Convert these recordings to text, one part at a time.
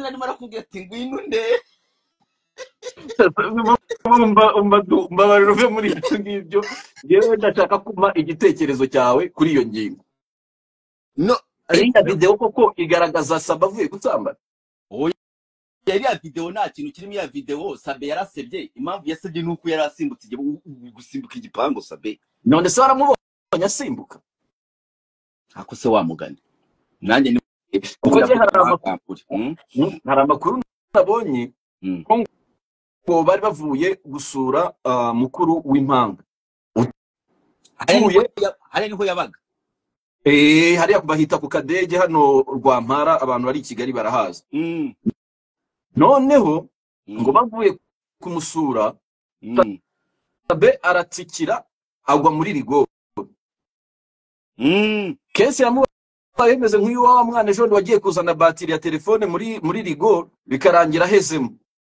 arimo arakubwira ati ngwino unde umva umva du- mbabarira uve muri ibyo ngibyo yewe ndashaka kumpa igitekerezo cyawe kuri iyo ngingo no iriya eh, videwo koko igaragaza saba avuye gusambana oya yariya videwo nta kintu kirimo ya videwo sabe yarasebye impamvu yasebye ni uko yari asimbutse igihe- u- u- gusimbuka igipangu sabe none se waramubonye asimbuka ntako se wamugana nanjye ni kuko njye hari ndavuga amakuru ntagambure Mm, hari amakuru nabonye mm. ko ngo bari bavuye gusura ah, mukuru w'impanga hariya niho utuye ya- hariya niho yabaga eh, hariya bahita ku kadege hano rwampara abantu bari i kigali barahazi Mm, noneho ngo mm, bavuye kumusura mm, sabe aratsikira agwa muri rigo mm. kesi yamubaye yemeze nk'uyu wa mwana ejo bundi wagiye kuzana batiri ya telefone muri muri rigo bikarangira ahezemo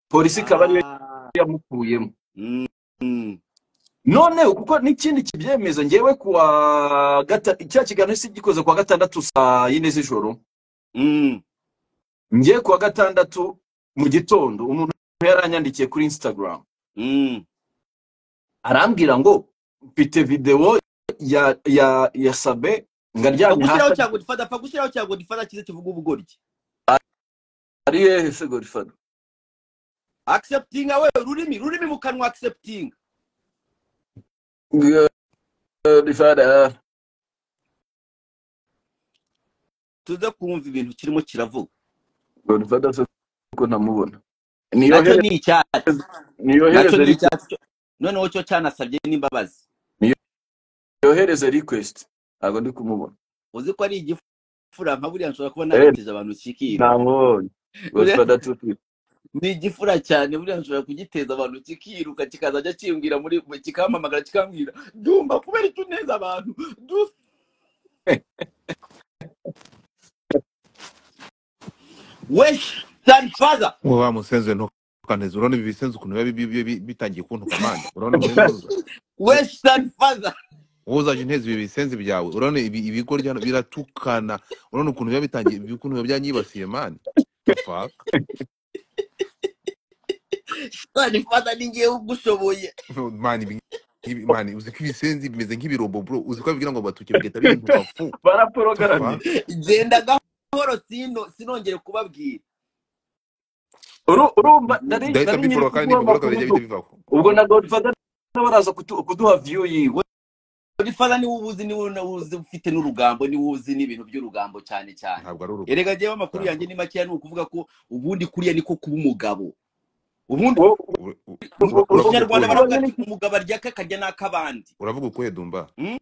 polisi ikaba ariyo Ah, yamukuyemo mm, mm. noneho kuko n'ikindi kibyemeza ngewe kuwa gata cya kiganiro si gikoze kuwa gatandatu saa yine z'ijoro Mm, ngewe kuwa gatandatu mu gitondo umuntu yaranyandikiye kuri instagram mm, arambwira ngo mfite videwo ya ya ya sabe Pfa ngaryamye gushyiraho hasi cya godifada pfa gushyiraho cya godifada cyiza kivuga ubugoryi ariye hese gorifado acceptinga we rurimi rurimi mu kanwa acceptinga gorifada tuze kumva ibintu kirimo kiravuga gorifada se ko ntamubona nacyo niyohereze ni icyatsi nacyo niyohereze ni request icyatsi cyo- noneho cyo cyanasabye n'imbabazi niyohereze request ntabwo ndi kumubona uzi ko ari igifura nka buriya nshobora kuba eh narateje abantu kikiro ntamubonye gorifada tuti ni igifura cyane buriya nshobora kugiteza abantu kikiruka kikazajya kimbwira muri kikampamagara kikambwira ndumva kubera icyo uneza abantu du wesh than father wowe wa musenzi we ntukaneze urabona ibi bisenzi ukuntu biba bi- bi- bi- bitangiye kuntuka manda urabona murenduza wesh than father wowe uzajya unteza ibi bisenzi byawe urabona ibi ibigoryi hano biratukana urabona ukuntu biba bitangiye ibi- ukuntu biba byanyibasiye mani faka than father ni ngewe ugushoboye mani ibi ngibi- mani uzi ko ibisenzi bimeze nk'ibirombo bro uzi ko babibwira ngo batuke bigahita bihinduka fu the baraporogaramye fuck genda gahoro sino sinongere kubabwira Uru- urumva nari ndahita nari nyiri mbiboroga kandi kuguha nibiboroga amakuru bijya du bihita bivaho ubwo na godfather nawe araza kutu- kuduha view yiwe godifada niwe ubuzi niwe na- uzi ufite n'urugambo niwe uzi n'ibintu by'urugambo cyane cyane ntabwo ari erega njyewe amakuru yanjye urugambo ni makeya ni ukuvuga ko ubundi kuriya niko kuba umugabo ubundi Wo- Ur- ur- mu ur- mu ur- ur- uravuga kinyarwanda ukuhe baravuga urabona ati ni- umugabo arya ake akarya n'ak'abandi uravuga ukuhe dumba Mm?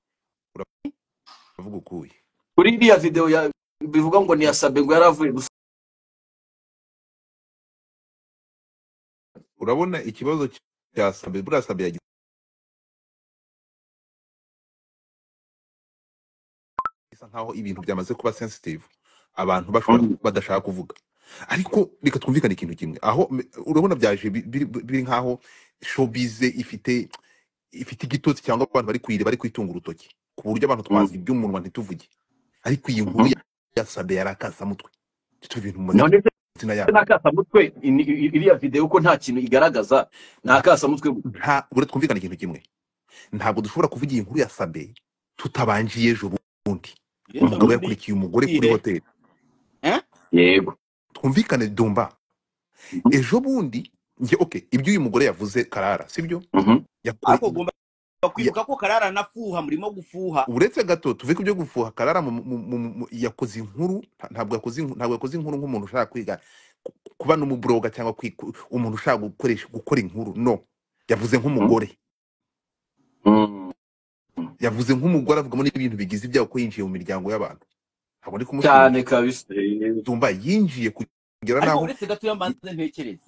uravuga ukuye kuri iriya video ya bivuga ngo ni yasabe ngo yaravuye gusa urabona ikibazo cya sabe buriya sabe yagize bisa nkaho ibintu byamaze kuba sensitive abantu bashobora Mm. kuba badashaka kuvuga ariko reka twumvikane ikintu kimwe aho m- urabona byaje bi- biri biri nkaho showbiz ifite ifite igitotsi cyangwa abantu bari kuyira bari kuyitunga urutoki ku buryo abantu Mm, twaziga iby'umunwa ntituvuge ariko iyi nkuru mhm. ya ya sabe yarakasamutwe tutuye ibintu mu none se mazina yayo n'akasamutwe ini- i- iriya video ko nta kintu igaragaza ni akasamutwe gusa nta bure twumvikane ikintu kimwe ntabwo dushobora kuvuga iyi nkuru ya sabe tutabanjiye ejo bundi yejo umugabo bundi yakurikiye umugore kuri ikihe hoteli Eh? yego twumvikane dumba Mhm, ejo bundi njye oke ibyo uyu mugore yavuze karara sibyo mhm. yakuri ariko ugomba ya, kwibuka ko karara anafuha murimo gufuha uretse gato tuve ku byo gufuha karara mu, mu, mu, mu, yakoze inkuru nta- ntabwo yakoze inku- ntabwo yakoze inkuru nk'umuntu ushaka kwiga ku- kuba n'umubroga cyangwa kwi- ku- umuntu ushaka gukoresha gukora inkuru no yavuze Mm, nk'umugore mm. yavuze nk'umugore avugamo n'ibintu bigize ibyago ko yinjiye mu miryango y'abantu ntabwo ndi cyane kumushimisha kabisa dumba yinjiye kugera ariko naho uretse gato y- yamanze ntekereza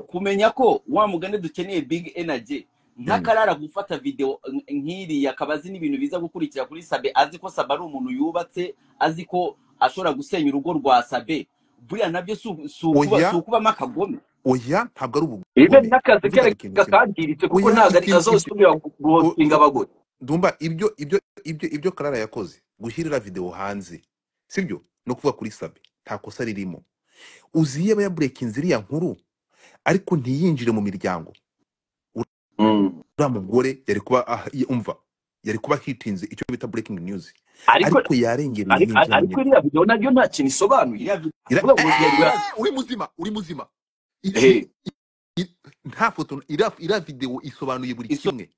kumenya ko wa mugani dukeneye big energy mm, ntakarara gufata video nk- nk'iriya akaba azi n'ibintu biza gukurikira kuri sabe azi ko sabe ari umuntu yubatse azi ko ashobora gusenya urugo rwa sabe buriya nabyo si u- si ukuba oya si ukubamo akagome oya ntabwo ari ibe ubugome n'akazi twumvikane ikintu kereka kimwe kangiritse kuko oya ntabwo ari- ikintu ibyo azosubira o- guhotinga abagore Dumba ibyo ibyo ibyo ibyo Karara yakoze gushyirira video hanze sibyo no kuvuga kuri Sabe nta kosa ririmo uziye aba yaburekinze iriya nkuru ariko ntiyinjire mu miryango Mm. uriya mugore yari kuba ah, ye- umva yari kuba hitinze icyo bita breaking news ariko ariko yarengera ariko yinjira mu ariko miryango iriya video nabyo nta kintu isobanuye iriya video Ira- ahubwo yari Eh, uri muzima uri muzima I- ehe i- i- nta foto iriya iriya video isobanuye buri iso- kimwe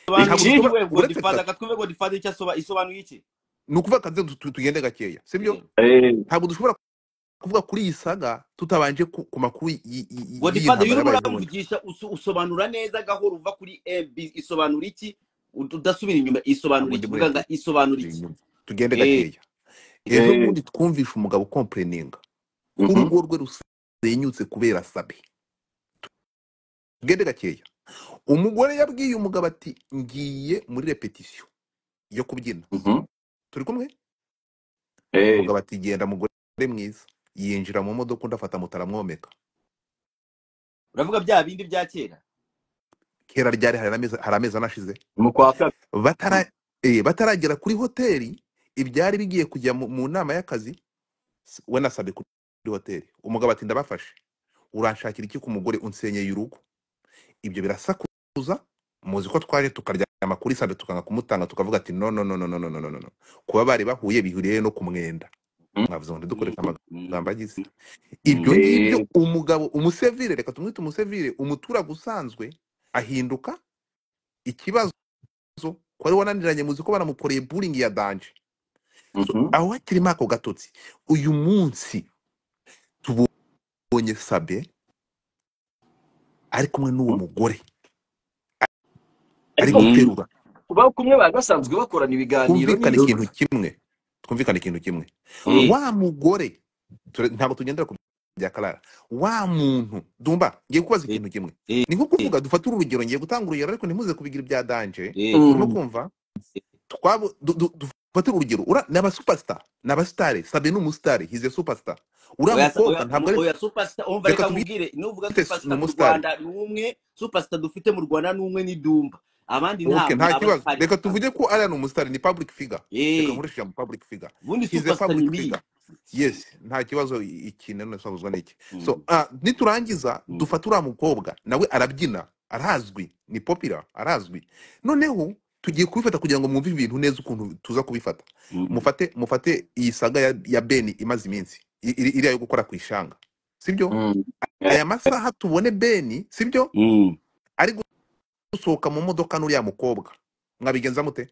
isobanuye Iki- iki ntabwo we uretse godifada katwebe godifada icyo asoba- isobanuye iki ni ukuvuga kaze tu- tu- tugende gakeya sibyo Eh, eh, ntabwo dushobora kuvuga kuri iyi saga tutabanje ku, ku makuru y- y- y- y'iyi godifada iyo urimo ntambara yabaye ejobundi uramvugisha usu- usobanura neza gahoro uva kuri mb isobanura iki Ud- udasubira inyuma isobanura iki ntabwo njye vuga nga bureke isobanura iki inyuma tugende Eh, gakeya ejo eh, bundi twumvishe umugabo kompureninga ko mhm. urugo rwe rusenyutse kubera sabe tugende gakeya umugore yabwiye umugabo ati ngiye muri repetisiyo yo kubyina Mhm. turi kumwe Eh, umugabo ati genda mugore mwiza yinjira mu modoka undi afata moto aramwomeka uravuga bya bindi bya kera kera ryari hari amezi hari amezi anashize mu kwa kabiri batara eh, bataragera kuri hoteli ibyari bigiye kujya mu, mu nama y'akazi s- we nasabe kuri hoteli umugabo ati ndabafashe uranshakira iki ku mugore unsenyeye urugo ibyo birasakuza muzi ko twaje tukaryama kuri sade tukanga kumutanga tukavuga ati no no no no no no no no no no." kuba bari bahuye bihuriye no ku mwenda Mhm. mwavuze ngo Mm, ntidukoreka mm, amagambo agize mm, ibyo mm. ngibyo Eh, umugabo umusevire reka tumwite umusevire umuturage usanzwe ahinduka ikibazo ibibazo ko wari wananiranye muzi ko banamukoreye buringi ya danje so, mhm. aho hakirimo ako gatotsi uyu munsi tubonye sabe ari kumwe n'uwo mugore ari ariko Mm. guterura kubaho kumwe bari basanzwe bakorana ibiganiro twumvikane n'ibyo ikintu kimwe twumvikane ikintu kimwe Eh, wa mugore ture- ntabwo tugendera ku bya karara wa muntu dumba ngiye kubaza Eh, ikintu kimwe eh, ni nko eh, kuvuga dufate urugero ngiye gutanga urugero ariko ntimuze kubigira ibya danje eh, urimo mm, kumva eh, twabo du- du- dufatire urugero ura ni abasupasita ni abasitari sabe ni umusitari hize supasita uriya oya sa- mukobwa oya- ntabwo mu- ari oya superstar umva reka reka tubwite nkubwire nuvuga ni superstar mu umusitari rwanda ni umwe superstar dufite mu rwanda ni umwe ni dumba abandi ntabwo ok nta kibazo abasitari reka basanzwe tuvuge ko ariya ni umusitari ni public figure reka eh nkoresheje mu public figure ubundi hize superstar ni public biye figure yes nta kibazo i- iki none sabuzwa n'iki so Mm, uh, niturangiza mm, dufate uriya mukobwa nawe arabyina arazwi ni popira arazwi noneho tugiye kubifata kugira ngo mwumve ibintu neza ukuntu tuza kubifata mm. mufate mufate iyi saga ya, ya beni imaze iminsi i- iri- iriya yo gukora ku ishanga sibyo mm. Eh, aya masaha tubone beni sibyo Mm. ari gusohoka mu modoka n'uriya mukobwa mwabigenza mute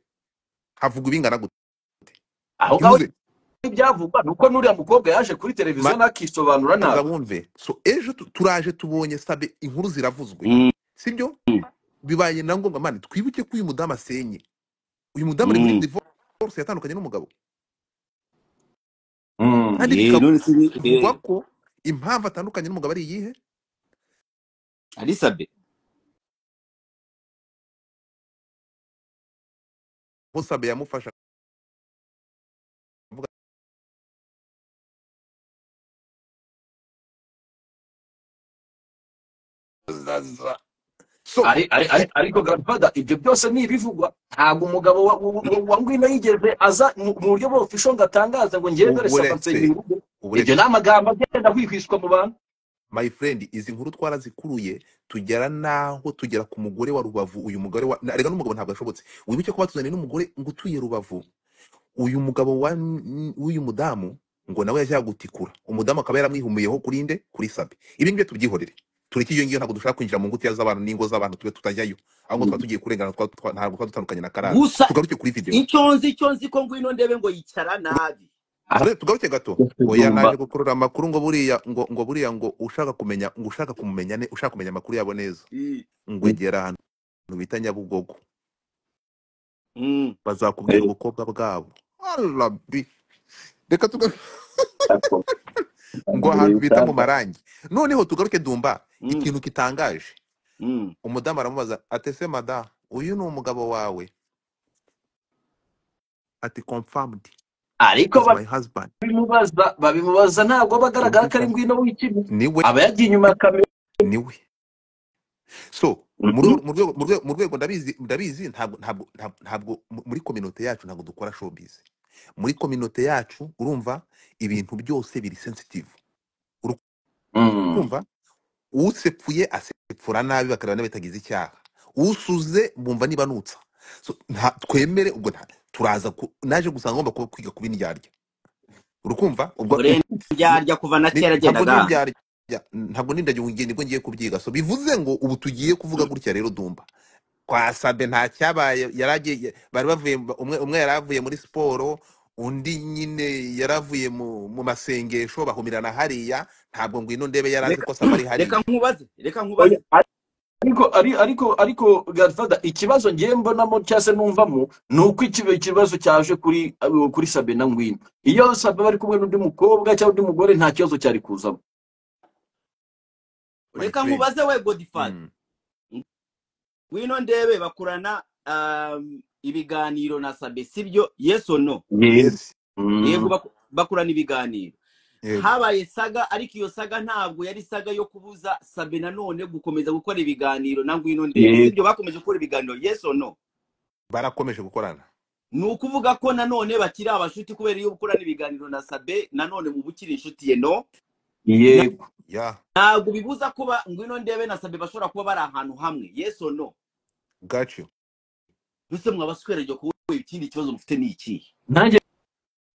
havugwa ibingana gute aho ngaho ntimuze ibyavugwa ni uko n'uriya mukobwa yaje kuri televiziyo ma- ntakisobanura banza ntabwo wumve so ejo tu- turaje tubonye sabe inkuru ziravuzwe Mm, sibyo mm, bibaye na ngombwa mani twibuke ko uyu mudamu asenye uyu mudamu ari muri mm. divorce yatandukanye n'umugabo Mm. kandi Eh, none se ni- bikavugwa eh, ko impamvu atandukanye n'umugabo ari iyihe alisabe aho sabe yamufasha avuga zaza so Ari- ari- ari- ariko Godfather ibyo byose ni ibivugwa ntabwo umugabo wa wa- wa- wa Ngwino yigeze aza mu mu buryo bw'ofisho ngo atangaze ngo njyewe dore saba nsengera uburetse urugo ibyo ni uburetse amagambo agenda ahwihwiswa mu bantu my friend izi nkuru twarazikuruye tugera naho tugera ku mugore wa rubavu uyu mugore wa na- erega n'umugabo ntabwo ashobotse wibuke ko batuzaniye n'umugore ngo utuye rubavu uyu mugabo wa w'uyu mudamu ngo nawe yaje yagutikura umudamu akaba yaramwihumuyeho kuri nde kuri sabe ibi ngibyo tubyihorere tureke iyo ngiyo ntabwo dushaka kwinjira mu ngutiya z'abantu n'ingo z'abantu tube tutajyayo ahubwo twaba tugiye kurengana twa- twa- ntabwo twaba dutandukanye na karara gusa tugaruke kuri video icyo nzi icyo nzi ko ngwino ndebe ngo yicara nabi Ture- tugaruke gato oya dumba naje gukurura amakuru ngo buriya ngo ngo buriya ngo ushaka kumenya ngo ushaka kumumenya ne ushaka kumenya amakuru yabo neza Eh, ngo egera ahantu bita nyabugogo mm. bazakubwira ubukobwa bwabo arabi reka tuga ngo ahantu bita mu marangi noneho tugaruke dumba Mm, ikintu kitangaje mm, umudamu aramubaza atese mada uyu ni umugabo wawe ati confirmed ariko is my husband babimubaza babimubaza ntabwo aba agaragara ko ari confirmed Ngwino w'ikibi niwe aba yagiye inyuma ya kamera niwe so Mhm. mu rwego mu rwego mu rwego mu rwego ndabizi ndabizi ntabwo ntabwo ntabwo ntabwo mu- muri kominote yacu ntabwo dukora showbiz muri kominote yacu urumva ibintu byose biri sensitive urumva usepfuye asepfura nabi bakareba n'abatagize icyaha usuze bumva nibanutsa So, nta- twemere ubwo nta- turaza ku- naje gusanga ngomba kuba kwiga kuba indyarya urukumva ubwo urenda indyarya kuva na ni- kera ntabwo agendaga n'indyarya ntabwo n'indyarya ubu ngiye nibwo ngiye kubyiga so bivuze ngo ubu tugiye kuvuga gutya rero dumva kwa sabe nta cyabaye yari agiye bari bavuye umwe umwe yari avuye muri siporo undi nyine yari avuye mu, mu masengesho bahumirana hariya ntabwo ngwino ndebe yari azi reka ko sabe ari reka hariya nkubaze reka Oya, nkubaze ariko ari- ariko ariko Godfather, ikibazo ngiye mbonamo cyangwa se numvamo ni uko iki- ikibazo cyaje kuri abo- kuri sabe na ngwino iyo sabe bari kumwe n'undi mukobwa cyangwa undi mugore nta kibazo cyari kuzamo my reka friend nkubaze we godifari mm. ngwino ndebe bakorana um, ibiganiro na sabe sibyo yes or no yego yes yego Mm. baku- bakorana ibiganiro yego habaye saga ariko iyo saga ntabwo yari saga yo kubuza sabe nanone gukomeza gukora ibiganiro na ngwino ndebe yego sibyo bakomeje gukora ibiganiro yes or no barakomeje gukorana ni ukuvuga ko nanone bakiri abashuti kubera iyo ukorana ibiganiro na sabe nanone mu bukiri inshuti ye no Na- yego ya ntabwo bibuza kuba ngwino ndebe na sabe bashobora kuba bari ahantu hamwe yes or no got you mbese mwabaswereje kuba ikindi kibazo mufite ni ikihe nanjye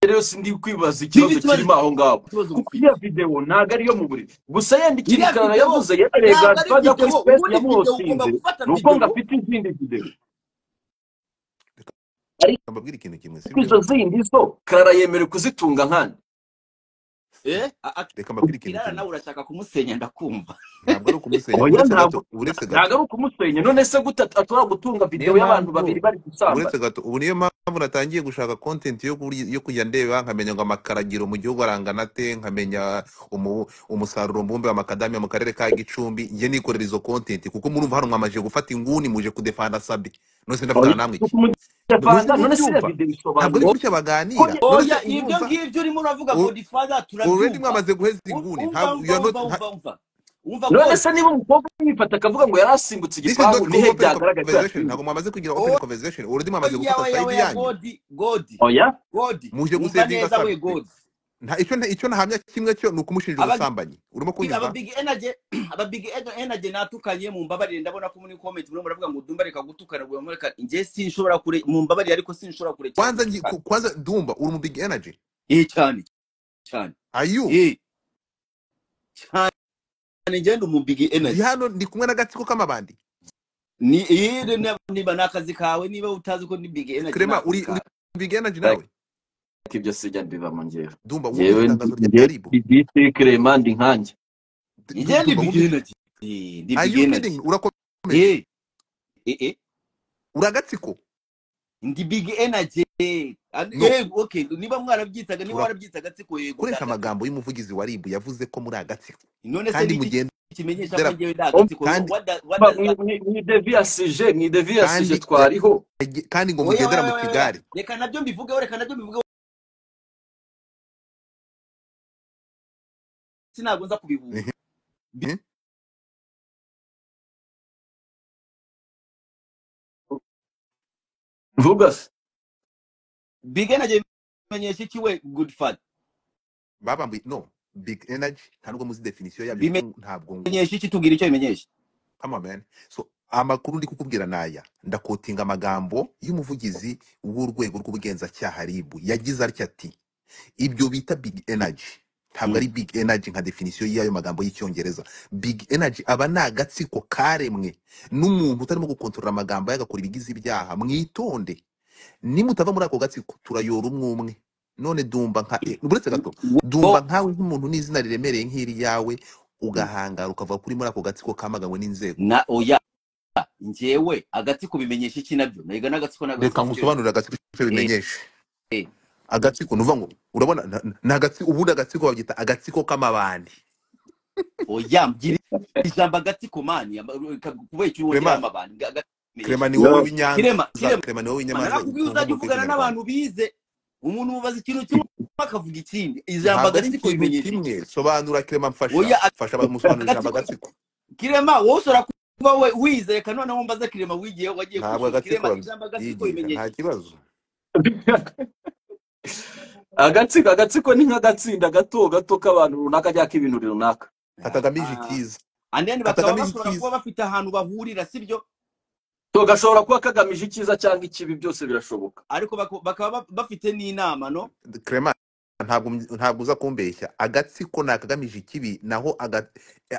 rero sindi kwibaza biba ikibazo ikibazo kirimo aho ngaho ikibazo kuko mufite iriya videwo ntabwo ariyo mu buriri gusa yenda ikintu iriya karara videwo yavuze yemereye ntabwo ari Godfather kuri videwo sipesi ubundi videwo ugomba yamuhotinze gufata ni uko ngo videwo afite izindi videwo reka ariko mbabwire ikintu kimwe izo sibyo zindi zo karara yemerewe kuzitunga nkana eh a- a- reka mbabwire ikintu kirara kimwe nawe urashaka kumusenya ndakumva ntabwo ari ukumusenya oya uretse ntabwo gato uretse gato ntabwo ari ukumusenya none se gute ashobora gutunga niyo videwo y'abantu babiri mpamvu bari uretse gusambana gato ubu niyo mpamvu natangiye gushaka content yo kuri- yo kujya ndeba nkamenya ngo amakaragiro mu gihugu arangana te nkamenya umu- umusaruro mbumbe wa makadamiya mu karere ka gicumbi njye nikorera izo content kuko murumva hano mwamaje gufata inguni muje kudefanda sabe none se oya ndavugana namwe iki none se kumudefanda none se iriya ntimubyumva videwo ntabwo ari isobanuye gutya baganira oya none oya se ibyo urumva ngibyo urimo uravuga u- godifada turabyumva already mwamaze guheza U- inguni umva ntabwo you umva umva umva umva umva are not none god se niba umukobwa yifata akavuga ngo yari asimbutse this is igipangu not ni he open byagaragaye ko conversation yasimbutse ntabwo mwamaze kugira open oya conversation already mwamaze oya gufata oya side oya yanyu godi godi oya godi muje umva gusevinga neza we sabe godi nta icyo nta- icyo nahamya kimwe cyo ni ukumushinja Aba- ubusambanyi urimo bi- aba kunyumva big energy aba big Ener- energy natukanye mu mbabarire ndabona ko muri comment murimo muravuga ngo dumba reka gutukana ngo mureka njye sinshobora kure mu mbabarire ariko sinshobora kurekera kwanza ngi- gutukana ku- kwanza ndumva uri mu big energy eh cyane cyane ayu eh cyane ngende mu big ndi energy hano ndi kumwe n'agatsiko k'amabandi ni iri niba niba ni akazi kawe niba utazi ko ni big energy ni krema akazi uri uri kawe mu big energy Like, nawe ibyo sijya mbivamo njyewe ndumva wumva njyewe ndi itangazo rya njyewe aribo ndi bite kirema ndi nkanjye D- njye du- ni ndumva big wumva it- energy Eh, ni are big you energy kidding urakomeje eh eh eh uri agatsiko ndi big energy And- no eh okay niba mwarabyitaga niba ura- warabyitaga siko yego ndi ukoresha agatsiko amagambo y'umuvugizi wa aribo yavuze ko muri agatsiko none se kandi ni iki mugenda kimenyesha ko njyewe ndi Om- agatsiko kandi what does, what ba- does that mu- mu- mu deviyasije mu deviyasije kandi ya- twariho yage- kandi ngo oya mugendera oya mu oya oya kigare reka nabyo mbivugeho reka nabyo mbivugeho sinabwo nza kubihuza Bi- vuga se big energy bimenyesha iki we good fat babambuye no big energy nta nubwo muzi definition yabyo kuko ntabwo ngu- bimenyesha iki tubwira icyo bimenyesha Come on, man. So amakuru ndi kukubwira naya ndakotinga amagambo y'umuvugizi w'urwego rw'ubugenzacyaha RIB yagize atya ati ibyo bita big energy ntabwo Mm. ari big energy nka definisiyo y'ayo magambo y'icyongereza big energy aba ni agatsiko karemwe n'umuntu utarimo gukontorora amagambo ye agakora ibigize ibyaha mwitonde nimutava muri ako gatsiko turayora umwe umwe none dumba nka eh, uretse gato Wo- dumba nkawe nk'umuntu n'izina riremereye nk'iri yawe Mm. ugahangara ukava kuri muri ako gatsiko kamaganywe n'inzego na oya njyewe agatsiko bimenyesha iki nabyo nayiga n'agatsiko reka n'agatsiko icyo nkusobanurire agatsiko icyo eh bimenyeshe eh agatsiko nuvuga ngo urabona na- na- ni agatsiko ubundi agatsiko babyita agatsiko k'amabandi oya mbwira ijambo agatsiko mani ama- ka- kubera icyo wongera krema amabanga Aga- bimenyesha krema ni wowe no w'inyanza kirema kirema krema ni wowe w'inyamanza narakubwiye nkuko uzajya mbivuga uvugana ikinyarwanda n'abantu bize umuntu ubaza ikintu kimwe akavuga ikindi ijambo ntabwo ari agatsiko ikintu bimenyesha kimwe iki sobanura krema mfasha oya fasha bamusobanurira ijambo agatsiko agatsiko kirema wowe ushobora kuba we wizeye kandi noneho mbaza kirema wigiye wagiye ntabwo kunshura agatsiko kirema ijambo agatsiko babyigira bimenyesha nta iki kibazo agatsiko agatsiko ni nk'agatsinda gato gato k'abantu runaka cyangwa k'ibintu runaka atagamije Ah. icyiza anene bakaba Katagamije bashobora icyiza. kuba bafite ahantu bahurira sibyo to gashobora kuba kagamije icyiza cyangwa ikibi byose birashoboka ariko bako- bakaba ba- bafite n'inama no Clement, ntabwo ntabwo uza kumbeshya agatsiko ni akagamije ikibi naho aga-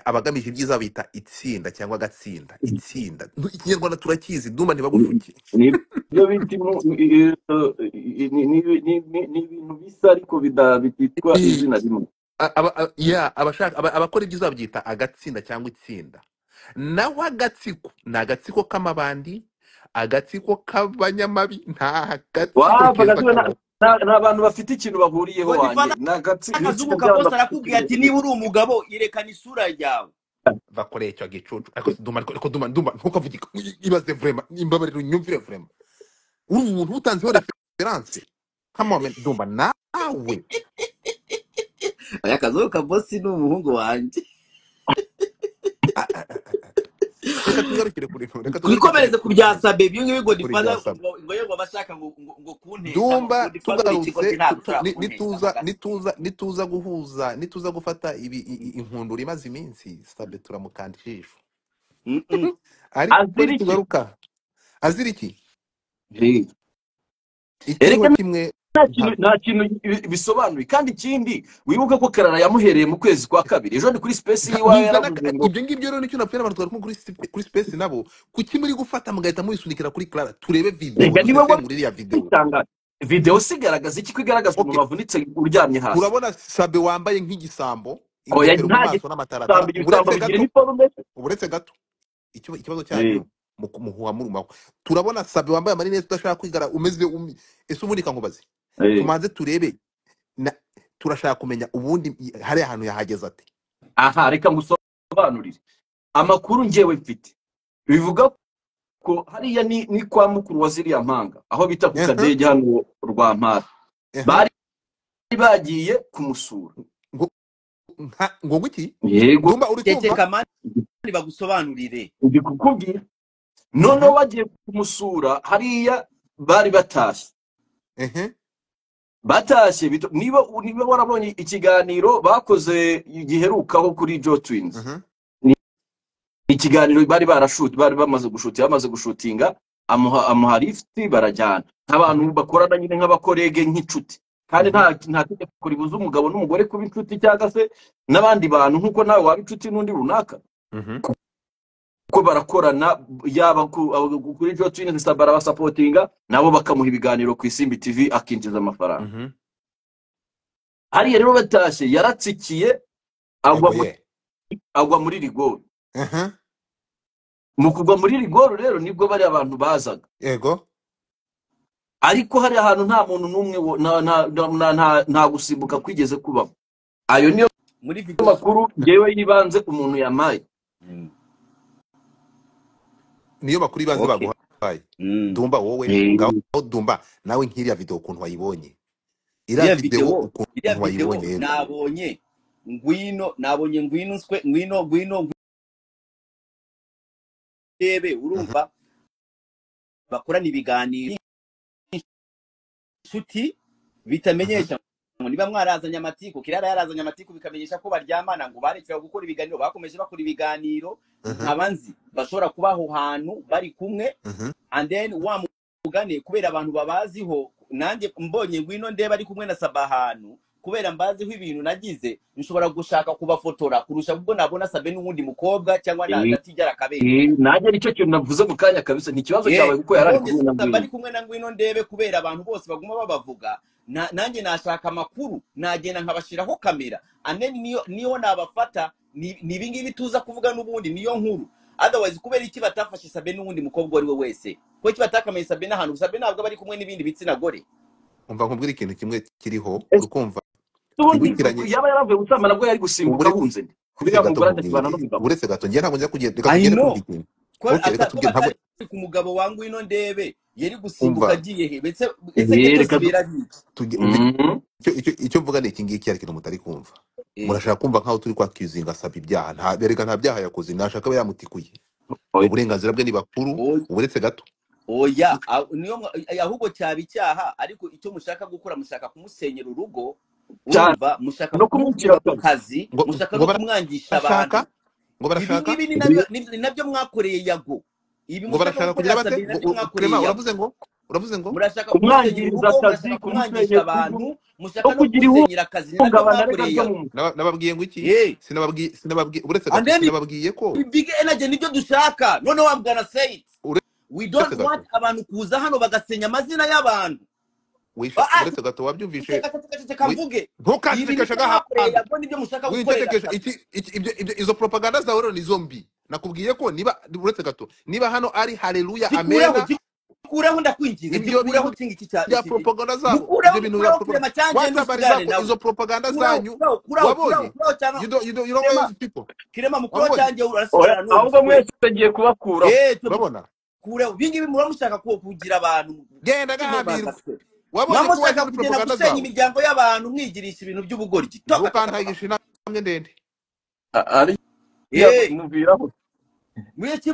abagamije ibyiza bita itsinda cyangwa agatsinda itsinda Nu- ikinyarwanda turakizi duma ntibagucuke nibyo bita inu- i- i- i- ni ni- ni- ni- ni ibintu bisa ariko bida- bititwa izina rimwe A- aba- a- yeah, abashaka- aba- abakora ibyiza babyita agatsinda cyangwa itsinda naho agatsiko ni agatsiko k'amabandi agatsiko k'abanyamabi nta gatsiko wapfa keza gatsiko na- kabaho na- ni abantu bafite ikintu bahuriyeho ngo wanjye divana ni agatsi- ni n'akazugu itsinda kabose ry'abantu bafite arakubwira ikintu ati niba uri umugabo yerekana isura yawe bakoreye icyo gicucu ariko duma ariko duma duma ntukavuge ko- ibaze vrema imbabarira unyumvire vrema uri umuntu utanzeho referanse kamome duma nawe aya kazugu kabose ni umuhungu wanjye A- a- a- a- reka tugarukire kuri reka tugarukire twikomereze ku bya sabe ibyo ngibyo ngo kuri difaza bya saba ngo ngo yego bashaka ngo ngo ngo kuntesha ngo ngo dumba difaza uri tugarutse ikigoryi ntabwo tu- tu- ushobora ni- kuntesha na nituza gato nituza nituza guhuza nituza gufata ibi i- i- inkundura imaze iminsi sabe turamukanda ijisho Mm-mm. ariko azira iki nitugaruka azira iki Eh. ikiriho erega kimwe nta kintu nta- nta kintu bi- bisobanuye kandi ikindi wibuke ko karara yamuhereye mu kwezi kwa kabiri ejo ni kuri sipesi nta- y'iwawe ntuzana yaravuze ngo ibyo ngibyo rero nicyo napfuye n'abantu twari kumwe kuri sipe- kuri space nabo kuki muri gufata mugahita mubisunikira kuri clara turebe video reka niwe dusesengure iriya video wabitanga videwo se igaragaza iki ko igaragaza okay umuntu wavunitse uryamye hasi turabona sabe wambaye nk'igisambo oya ingofero mu nta maso gisambo n'amataratara ibisambo uburetse bigira gato iniforume uburetse gato ikiba- ikibazo Eh, cyanyu mu muhuha murumaho turabona sabe wambaye amarinete udashaka kwigara umeze umi- ese ubundi kankubaze eh. tumanze turebe na- turashaka kumenya ubundi i- hari ahantu yahageze ate aha reka ngusobanurire amakuru ngewe mfite bivuga ko hariya ni ni kwa mukuru wa ziriya mpanga aho bita ku Ehe, kadege hano rwa mpara ehe. bari bagiye kumusura ngo nka- ngo ngwiki yego dumba uri kumva tekeka mani bagusobanurire ndi kukubwira noneho Aha, bagiye kumusura hariya bari batashye ehe. batashye bito- niba niba warabonye ikiganiro bakoze giherukaho kuri jo twins Mhm. ni ikiganiro bari barashuti bari bamaze gushuti bamaze gushutinga amuha amuha lifuti barajyana nk'abantu Mhm. bakorana nyine nk'abakorege nk'inshuti kandi Mhm. nta nta tegeko ribuza umugabo n'umugore kuba inshuti cyangwa se n'abandi bantu nk'uko nawe waba inshuti n'undi runaka Mhm. ko barakorana yaba ku- abo- kuri jo twins barabasapotinga nabo bakamuha ibiganiro ku isimbi tv akinjiza amafaranga Mhm. hariya rero batashye yaratsikiye agwa mu yego ye agwa muri rigoro Aha, mu kugwa muri rigoro rero nibwo bari abantu bazaga yego ariko hari ahantu nta muntu n'umwe wo- nta nta- nta- nta- nta gusimbuka kwigeze kubaho ayo niyo muri video makuru ngewe yibanze umuntu yamaye Mm. niyo makuru ibanze okay baguhaye Mm. dumba wowe ngaho Eh, dumba nawe nk'iriya video ukuntu wayibonye iriya iriya video videwo iriya ukuntu videwo wayibonye rero nabonye ngwino nabonye ngwino nswe ngwino ngwino ngwino ndebe Mhm. urumva bakorana ibiganiro inshuti Mhm. bitamenyesha ngo niba mwarazanye amatiku kirara yarazanye amatiku bikamenyesha ko baryamana ngo barekeraho gukora ibiganiro bakomeje bakora ibiganiro Mhm. nkaba nzi bashobora kuba aho hantu bari kumwe Mhm. and then wa mugane kubera abantu babaziho nanjye mbonye ngwino ndeba ari kumwe na saba ahantu kubera mbaziho ibintu nagize nshobora gushaka kubafotora kurusha ubwo nabona sabe n'uwundi mukobwa cyangwa na, eh, na tijara kabera eh, nanjye nicyo kintu navuze mu kanya kabisa ni ikibazo cyawe ye kuko yari ari nabonye kumwe na saba ari ngwino kumwe na ngwino ndebe kubera abantu bose baguma babavuga na- nanjye nashaka amakuru nagenda nkabashyiraho kamera aneni niyo niyo nabafata ni ni ibingibi tuza kuvuga n'ubundi niyo nkuru otherwise kubera iki batafashe sabe n'uwundi mukobwa uwo ari we wese kubera iki batakamiye sabe n'ahantu sabe ntabwo aba ari kumwe n'ibindi bitsina gore umva nkubwira ikintu kimwe kiriho uri Ese kumva ubundi twibukiranye yaba yaravuye gutamba nabwo yari gusimbuka ubure- ahunze nde buretse buriya gato mugore nkubwire atakibana n'umugabo buretse gato njye ntabwo njya kugenda reka i tugende kumva know ikintu ko ok reka ata- ko tugende ntabwo batari ku mugabo wa ngwino ndebe yari gusimbuka umva agiye he Ese- ese ibyo Eh, byose reka du- bira biki tuge- umva Mm. icyo icyo- icyo mvuga ni iki ngiki hari ikintu mutari kumva Eh, murashaka kumva nkaho turi kwakizinga asaba ibyaha nta erega nta byaha yakoze ntashaka aba yamutikuye Oya. uburenganzira bwe ni bakuru oya uburetse gato oya a- niyo mwa- eh, ahubwo cyaba icyaha ariko icyo mushaka gukora mushaka kumusenyera urugo cyane urumva mushaka no kumukura ku kumukirakana kazi ngo mushaka ngo no bara- kumwangisha abantu barashaka ibi ngo barashaka ngibi ni nabyo ni nabyo mwakoreye yago ibi ngo mushaka barashaka kugira gukorera bate sabine nabyo ngo u- u- Clement mwakoreye yago uravuze ngo uravuze ngo murashaka kumusenyera kumwangiriza urugo akazi murashaka kumwangisha kumusenyera urugo abantu no mushaka no kugira iwundi kumusenyera akazi ni nabyo uhungabana ariko mwakoreye ryo mu yago mutwe Naba- nababwiye ngo iki Hey, sinababwiye sinababwiye uretse and gato then sinababwiye ko big energy nibyo dushaka noneho I'm gonna say it we uretse don't want gato abantu kuza hano bagasenya amazina y'abantu wishe Ah, ah, uretse gato wabyumvishe ceceka ceceka ceceka wi- mvuge ibi ntukancecekeshe nibyo mwakoreye agahantu yago nibyo mushaka gukorera wincerekeje sabine iki iki- ibyo ibyo izo propaganda zawe rero ni zombi nakubwiye ko niba uretse gato niba hano ari haleluya zikureho amena zikureho ndakwinginze ibyo zikureho bintu kingi iki cya bya iki iki propaganda zabo mukureho ibyo bintu bya mukureho propaganda kurema cyanje watabari n'usigare zako nawe izo propaganda kuraho zanyu kuraho kuraho kuraho wabonye kuraho cyangwa you don't, you don't, you don't know kirema these people kirema mukuraho wabonye cyanje oya urasigara ahubwo n'ubusa we mwese tugiye kubakuraho eh twe urabona mukureho ibingibi muba mushaka ku- kugira abantu genda kimwe agahambirwa bagaswe wabonye muba ko waje mushaka muri kugenda propaganda gusenya zabo imiryango y'abantu mwigirisha ibintu by'ubugoryi toka toka toka ntukantagisha inamwe ndende A- ariyo eh mubwiraho mwese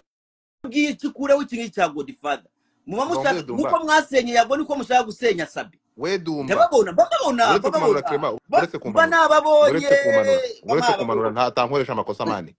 bwiye kikureho ikintu cya godfather muba ndombe mushaka nk'uko dumba mwasenye yago niko mushaka gusenya sabi we dumba ndababona bababona uretse kumanura bababona crema ba- uretse mba kumanura nababonye uretse kumanura mba uretse kumanura nababonye nta tankoresha amakosa mani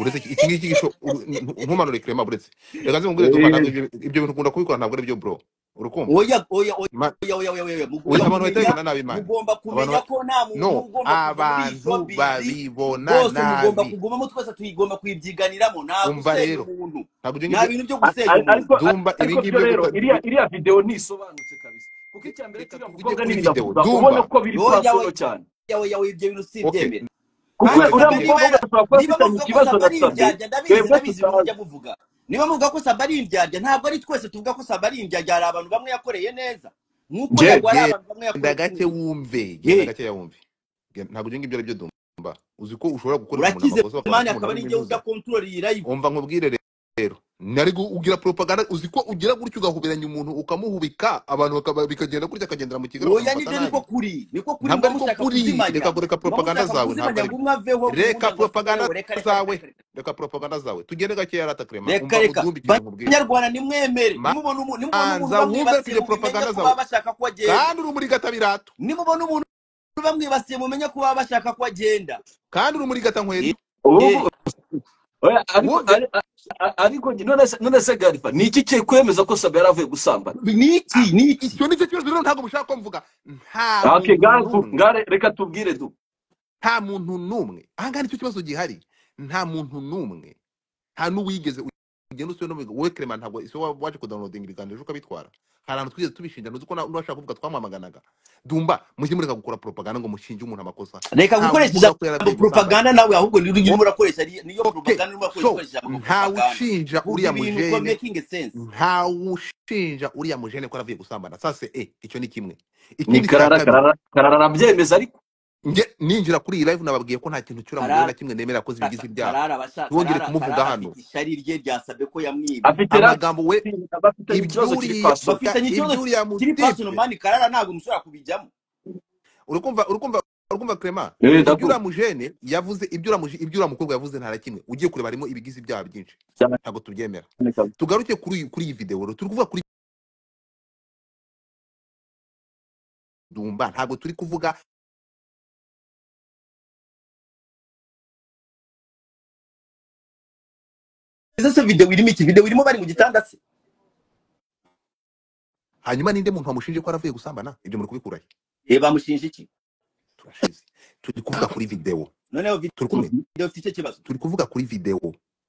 uretse iki iki ngiki gisho uru- ntu- ntumanure crema uretse reka zimubwire dumba ntabwo ibyo ibyo bintu ukunda kubikora ntabwo ari byo bro urukumva oya oya oya Ma- oya oya oya oya mugomba oya, abantu bahita kumenya bibona nabi imana mugomba abantu kumenya ba- ko nta muntu no ugomba kuza muri iyi abantu showbiz babibona rwose mugomba nabi kugumamo twese tuyigomba kuyibyiganiramo nta umva gusenya rero umuntu ntabwo ibyo nta bintu ngibyo byo A- gusenya a- umuntu ariko a- dumba ibi ariko byo ngibyo byo rero guta iriya bi- iriya videwo ntisobanutse kabisa kuko icya mbere reka kiriya tujye mukobwa n'ibiravuga ubona ko kuri videwo dumba biri oya oya pasoro cyane oya oya ibyo bintu okay simbyemera kuko kandi uretse uriya sabe niba gato mukobwa yara- ashobora kuba niba muvuga ko sabe ari afitanye ikibazo na sabe indyarya ndabizi twebwe ndabizi ibintu tutazi mujya muvuga niba muvuga ko sabe ari indyarya ntabwo ari twese tuvuga ko sabe ari indyarya hari abantu bamwe yakoreye neza nk'uko nge yago hari abantu bamwe genda yakoreye gake kubi wumve genda ye gake yawumve Gen- ntabwo ibyo ngibyo ari byo dumba uzi ko ushobora gukorera umuntu urakize amakosa bakabona mani ko akaba umuntu ari ari njyewe uza nk'intuza kontorora iyi live umva nkubwire rero nari gu- ugira propaganda uzi ko ugira gutyo ugahoberanya umuntu ukamuhubika abantu bakaba- bikagenda gutya akagendera mu kigero oya bakamufata nibyo niko nabi kuri niko kuri ntabwo muba ariko mushaka kuri reka kuzimanya kureka muba propaganda mushaka zawe kuzimanya ntabwo ngo ariko umwe aveho uwundi ngo reka asigare propaganda we reka reka reka zawe reka reka propaganda zawe tugende gake yarata krema reka umva reka udumba ikintu nkubwire banyarwanda nimwemere nimubona umu- nimubona umuntu manza wumve bamwibasiye tujye mubimenye propaganda ko zawe baba bashaka ko agenda kandi uri muri gatabirato nimubona umuntu bamwibasiye mumenye ko baba bashaka ko agenda kandi uri muri Eh, eh, ubu gatankweto oya ariko wumve ari- a- a- ariko nge- none se none se garifa ni iki kiri kwemeza ko sabe yaravuye gusambana niki Ah, niki icyo nicyo kibazo rero ntabwo mushaka ko mvuga nta Ah, okay muntu gare tu- n'umwe gare reka tubwire du nta muntu n'umwe ahangaha nicyo kibazo gihari nta muntu n'umwe nta n'uwigeze ugenda usiwe n'umwe wowe kerema ntabwo isi wa- waje kudownloadinga ibiganiro ejo ukabitwara hari ahantu twigeze tubishinja ntuzi ko na- n'uwashaka kuvuga twamwamaganaga dumba mujye mureka gukora propaganda ngo mushinje umuntu amakosa reka ntawe gukoresha uvuga ko ijambo yaravuye gusambana propaganda nawe ahubwo ni- niyo Wo- urimo urakoresha ari- niyo okay propaganda urimo urakoresha so ukoresha ijambo ntawe propaganda ushinja vuga uriya ibintu ko mujene making sense ntawe ushinja uriya mujene ko yaravuye gusambana sase eh icyo ni kimwe ni ikindi cya karara kabiri karara karara arabyemeza ariko nge ninjira kuri iyi live nababwiye ko nta kintu cyura mugore karara na kimwe nemera yakoze Kasa- bigize ibyaha karara abasha ntiwongere karara kumuvuga karara hano afite ishari rye ryasabe ko yamwibye afite amagambo we rasinga bafitanye ikibazo kiri ibyuriya pasoro bafitanye ikibazo ibyuriya kiri personal mutibye mani karara ntabwo mushobora kubijyamo urukumva urukumva urukumva crema eh ibyuriya ndakumva mujene yavuze ibyuriya muje ibyuriya mukobwa yavuze nta na kimwe ugiye kureba harimo ibigize ibyaha byinshi cyane ntabwo tubyemera kabisa tugaruke kuri iyi- kuri iyi video rero turi kuvuga kuri dumba ntabwo turi kuvuga ese se video irimo iki video irimo bari mu gitanda se hanyuma ninde muntu wamushinje ko yaravuye gusambana ibyo muri kubikura he eh bamushinja iki turashize turi kuvuga kuri video noneho turi video kumwe video ifite icyo kibazo turi kuvuga kuri video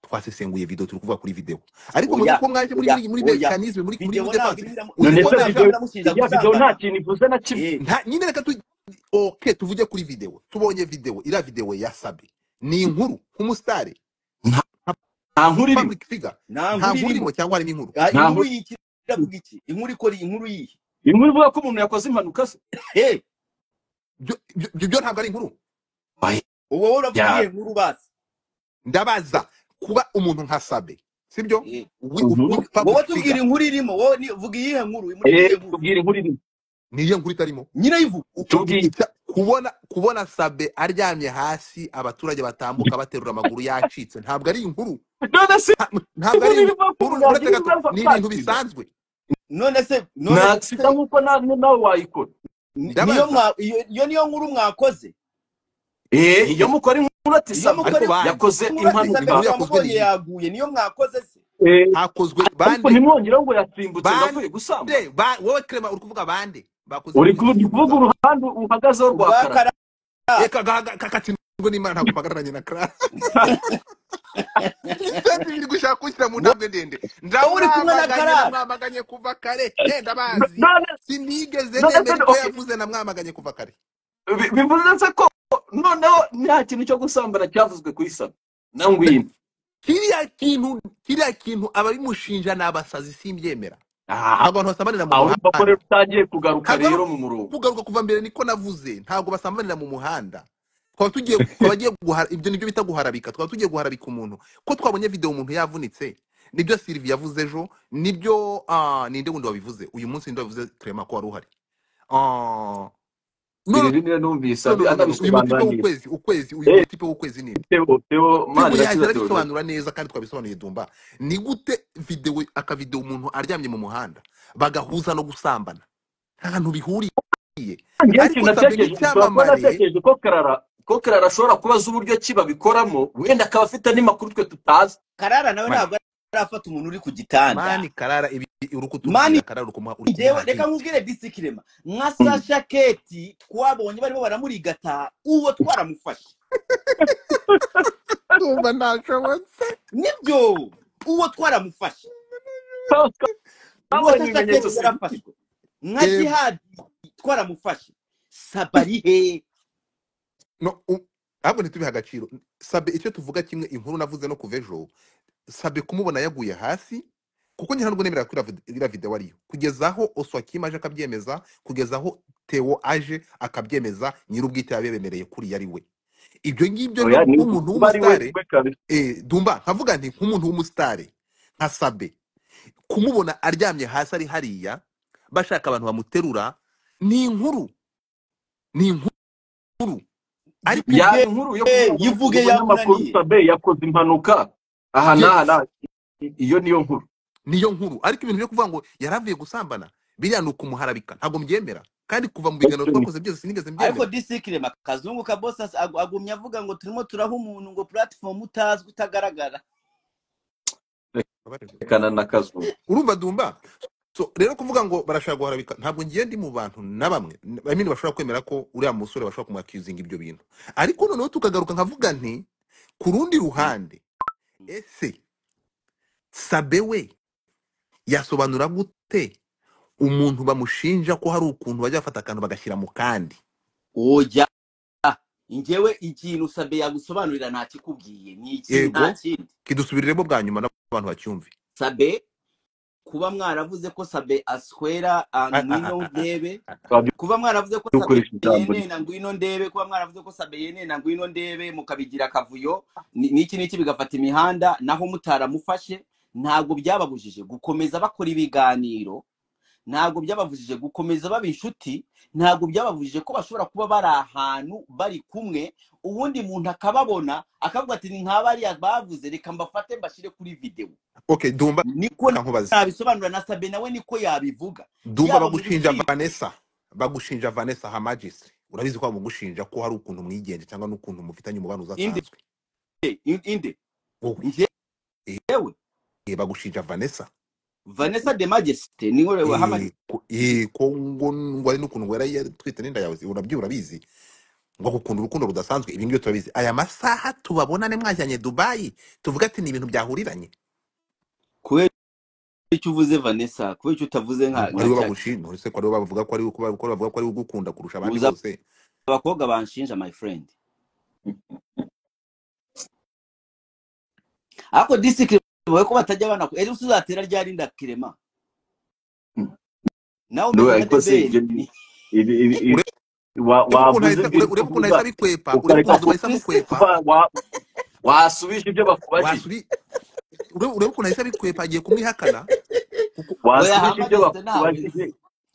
twasesenguye video turi kuvuga kuri video ariko muzi oya ko mwaje muri oya muri muri oya mechanism muri muri video ntabwo defense irimo iramu- uzi video none ko se ntabwo irimo iramushinja video naje iriya video nta gusambana kintu ivuze na kimwe eh nta nyine reka tu okay tuvuge kuri video tubonye video iriya video ya Sabi ni inkuru nk'umusitari nta nka nta nkuru irimo public figure nta nkuru nta nkuru irimo irimo cyangwa harimo inkuru Ah, nta inkuru nkuru y'iki iravuga iki inkuru ikora iyi inkuru yihe inkuru ivuga ko umuntu yakoze impanuka se eh Byo- byo- byo- byo ntabwo ari inkuru oya wowe uravuga ya iyihe nkuru basi ndabaza kuba umuntu nka Sabe sibyo eh wi Mhm. uri public wowe figure tubwira inkuru irimo wowe ni- vuga iyihe nkuru muri eh iyihe nkuru tubwire inkuru irimo niyo nkuru itarimo nyine yivuga u- u- tubwire icya- kubona kubona sabe aryamye hasi abaturage batambuka baterura amaguru yacitse ntabwo ari inkuru none se nta- ntabwo ari inkuru ivuga ko inkuru umuntu uretse yagira gato ibibazo akatirwa ni ibintu bisanzwe none se none nta sida se nk'uko na- nawe wayikora Ni- niyo ndabaza mwa- iyo iyo niyo nkuru mwakoze eh iyo mukora inkuru ati iyo sabe ariko mukore bandi yakoze inkuru inkuru atisabega impanuka yakozwe bamubonye n'iyi yaguye niyo mwakoze se eh hakozwe ariko bande ntimwongere ngo yasimbutse ngo bande avuye gusambura de- ba- wowe clement uri kuvuga bande bakoze uri inkuru ku- z'iki kuvuga mugabo uruhande uhagazeho rwa karara urwakara reka gahagatsindwe n'imana ntabwo mpagararanye na clara kandi biri gushaka kunshyira mu ntambwe ndende wowe uri kumwe na ndamwamaganye karara namwamaganye kuva kare eh ndabazi none sinigeze nemera none ibyo okay yavuze namwamaganye kuva kare Bi- bivuze se ko noneho nta kintu cyo gusambana cyavuzwe ku isabe na ngwino kiriya kintu kiriya kintu ababimushinja ni abasazi simbyemera aha ntabwo abantu basambanira mu aho urumva ko rero muhanda utangiye kugaruka ntabwo ari rero mu murongo kugaruka kuva mbere niko navuze ntabwo basambanira mu muhanda twaba tugiye twaba agiye guhara ibyo nibyo bita guharabika twaba tugiye guharabika umuntu ko twabonye video umuntu yavunitse nibyo Sylvie yavuze ejo nibyo ah, ninde wundi wabivuze uyu munsi ninde wabivuze Clement ko wari uhari Ah, iri no rimwe numvise no no abi- no no atabisobanura neza no uyu mutipe w'ukwezi ukwezi uyu eh mutipe w'ukwezi ni teo teo Tebo mani yahita rakiza teo teo arabisobanura neza kandi twabisobanuye dumba ni gute video akavideo umuntu aryamye mu muhanda bagahuza no gusambana nta hantu bihuriye njyewe ariko ikintu sabe ni natekereje ushobora kuba icyamamare natekereje ko karara ko karara ashobora kubaza uburyo ki babikoramo wenda akaba afite n'amakuru twe tutazi karara nawe mani ntabwo arafata umuntu uri ku gitanda mani karara ibi uri mani kutubwira karara uri kumuha uri njyewe kumuha reka hint nkubwire disikirema nka Mm. sasha keti twabonye barimo baramurigata uwo twaramufashe ndumva ntashobotse nibyo uwo twaramufashe Twe uwo twabonye sasha ibimenyetso keti si yarafashwe nka yego jihadi twaramufashe sabari he no u- ahubwo ntitubihe agaciro sabe icyo tuvuga kimwe inkuru navuze no kuva ejo sabe kumubona yaguye hasi kuko njye ntabwo nemera ko iriya videwo ariyo kugeza aho oswakim aje akabyemeza kugeza aho teo aje akabyemeza nyir'ubwite yabemereye kuri ari we ibyo ngibyo oya rero ni nk'umuntu kuba ari we w'umusitari we kabisa eh, dumba nkavuga nti nk'umuntu w'umusitari nka sabe kumubona aryamye hasi ari hariya bashaka abantu bamuterura ni inkuru ni inkuru ariko yaba yivuge inkuru yo kuvuga ngo yivuge umunyamakuru yamunaniye sabe yakoze impanuka aha n'aha yes n'aha. iyo niyo nkuru niyo nkuru ariko ibintu byo kuvuga ngo yaravuye gusambana biriya ni ukumuharabika ntabwo mbyemera kandi kuva mu biganiro twakoze byose sinigeze ariko mbyemera disikirema kazungu ka bosi as- agu- agumya avuga ngo turimo turaha umuntu ngo puratifomu utazwi utagaragara Abarirwa. rekana na kazu urumva dumba so rero kuvuga ngo barashaka guharabika ntabwo ngiye ndi mu bantu na bamwe I mean, bashobora kwemera ko uriya musore bashobora kumuakizinga ibyo bintu ariko noneho tukagaruka nkavuga nti ku rundi ruhande ese sabe we yasobanura gute umuntu bamushinja ko hari ukuntu bajya bafata akantu bagashyira mu kandi oya njyewe ikintu sabe yagusobanurira ntakikubwiye ni iki nta yego kindi kidusubiriremo bwa nyuma n'abantu bacyumve sabe kuba mwaravuze ko sabe aswera ah, Ah, ah, ngwino ah, ah, ndebe ah, ah. kuba mwaravuze ko sabe dukoresha ijambo rye yenena ngwino ndebe kuba mwaravuze ko sabe yenena ngwino ndebe mukabigira akavuyo ni- n'iki n'iki bigafata imihanda naho mutaramufashe ntabwo byababujije gukomeza bakora ibiganiro ntabwo byababujije gukomeza baba inshuti ntabwo byababujije ko bashobora kuba bari ahantu bari kumwe ubundi muntu akababona akavuga ati ni nka bariya bavuze reka mbafate mbashyire kuri videwo okay dumba niko reka nkubaze nabisobanura na sabe nawe niko yabivuga dumba yaba mu bagushinja rukiko vanessa bagushinja vanessa hamagistri urabizi ko bagushinja ko hari ukuntu mwigenje cyangwa n'ukuntu mufitanye umubano inde udasanzwe inde wowe njyewe Eh, eh, bagushinja vanessa vanessa de majesite ni wowe wahamagaye Eh, ko eh, ko ngo ngo ari n'ukuntu wera yatwite n'inda yawe urabyo urabizi ngo gukunda urukundo rudasanzwe ibi ngibi turabizi aya masaha tubabonane mwajyanye dubayi tuvuga ati ni ibintu byahuriranye kubera icyo uvuze vanessa kubera icyo utavuze nka ari nka we cya bagushinja uretse ko ari we bavuga ko ari we ko bavuga ko ari we ugukunda kurusha abandi ubuza bose abakobwa banshinja my friend ariko disikirema wowe ko batajya bana ejo uzatera ryari ndakirema nawe no umeze nka ariko se ibyo debeli ni- ibi ibi- ibi- urebe wa- ukuntu wavuze ahita- ibyo urebe urebe ukuntu uvuga ahita bikwepa urebe ukareka ukuntu ku duhita bikwepa wa- wa- wasubije ibyo bakubajije wasuri urebe urebe ukuntu ahita bikwepa agiye kumwihakana kuko oya wasubije ibyo hamagiste ntawe bakubajije nzi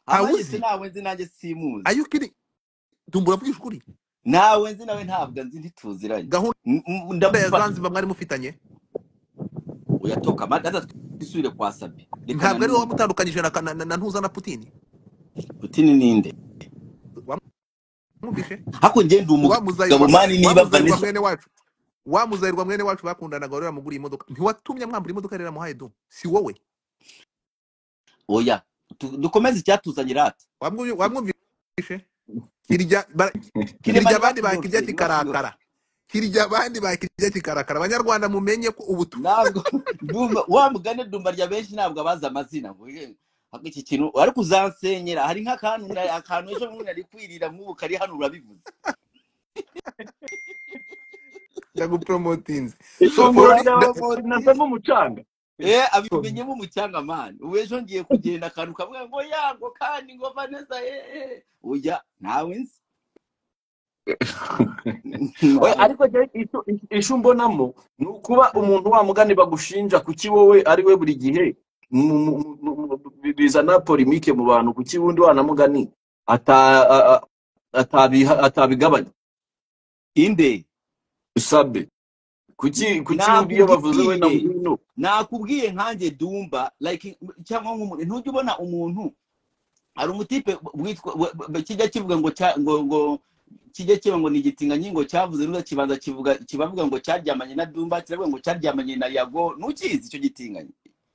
hamagiste ntawuzi ntawe nzi nanjye simuzi ayukiri dumbura vuga ukuri nawe nzi nawe ntabwo nzi ntituziranye gahunda N- n- ya ndamufata zanzibar mwari mufitanye uyatoka amata twisubire kwa sabi reka ntabwo ari nanone wowe wamutandukanyije na, na, na, na ntuza na putini putin ninde mwumvishe ariko njye ndi wa umugabo muzayirwa mani wa niba muzayirwa vanessa mwene wacu wa muzayirwa mwene wacu bakundanaga wari wamuguriye imodoka ntiwatumye amwambura imodoka yari yaramuhaye do si wowe oya tu- dukomeze icyatuzanye rata Wamwumvi- wamwumvishe kirya bara- kirya kirema abandi ntibakibyumve bakirya ntibakibyumve kikarakara kirya abandi bakirya kikarakara abanyarwanda mumenye ko ubutu ntabwo ndumva wa mugani dumba rya benshi ntabwo abazi amazina ngo ye ahubwo iki kintu ariko uzansenyera hari nk'akantu na- akantu ejo bundi nari kwirira nk'ubu kari hano urabivuze ndaguporomotinze so ifunguro Poloni rya nda- promotize rinasa nk'umucanga eh so abimenyemo umucyanga mani ubu ejo ngiye kugenda akantu kamwe ngo yango kandi ngo vanessa eh eh oya ntawe nzi ntawe Oya, ariko je icyo- icyo mbonamo ni ukuba umuntu wa mugani bagushinja kuki wowe ari we buri gihe mu- mu- mu- mu- bi- bizana porimike mu bantu kuki wundi wana mugani ata- a- a- atabiha- atabigabanya inde usabe kuki kuki wundi iyo bavuze we na nakubwiye ngwino nakubwiye nkanjye dumba like cyangwa nk'umuntu ntujya ubona umuntu hari umutipe witwa we- we- kijya kivuga ngo cya- ngo ngo kijya kiba ngo ni igitingangingo cyavuze neza kibanza kivuga kibavuga ngo cyaryamanye na dumba kiravuga ngo cyaryamanye na yago ntukizi icyo gitinganyi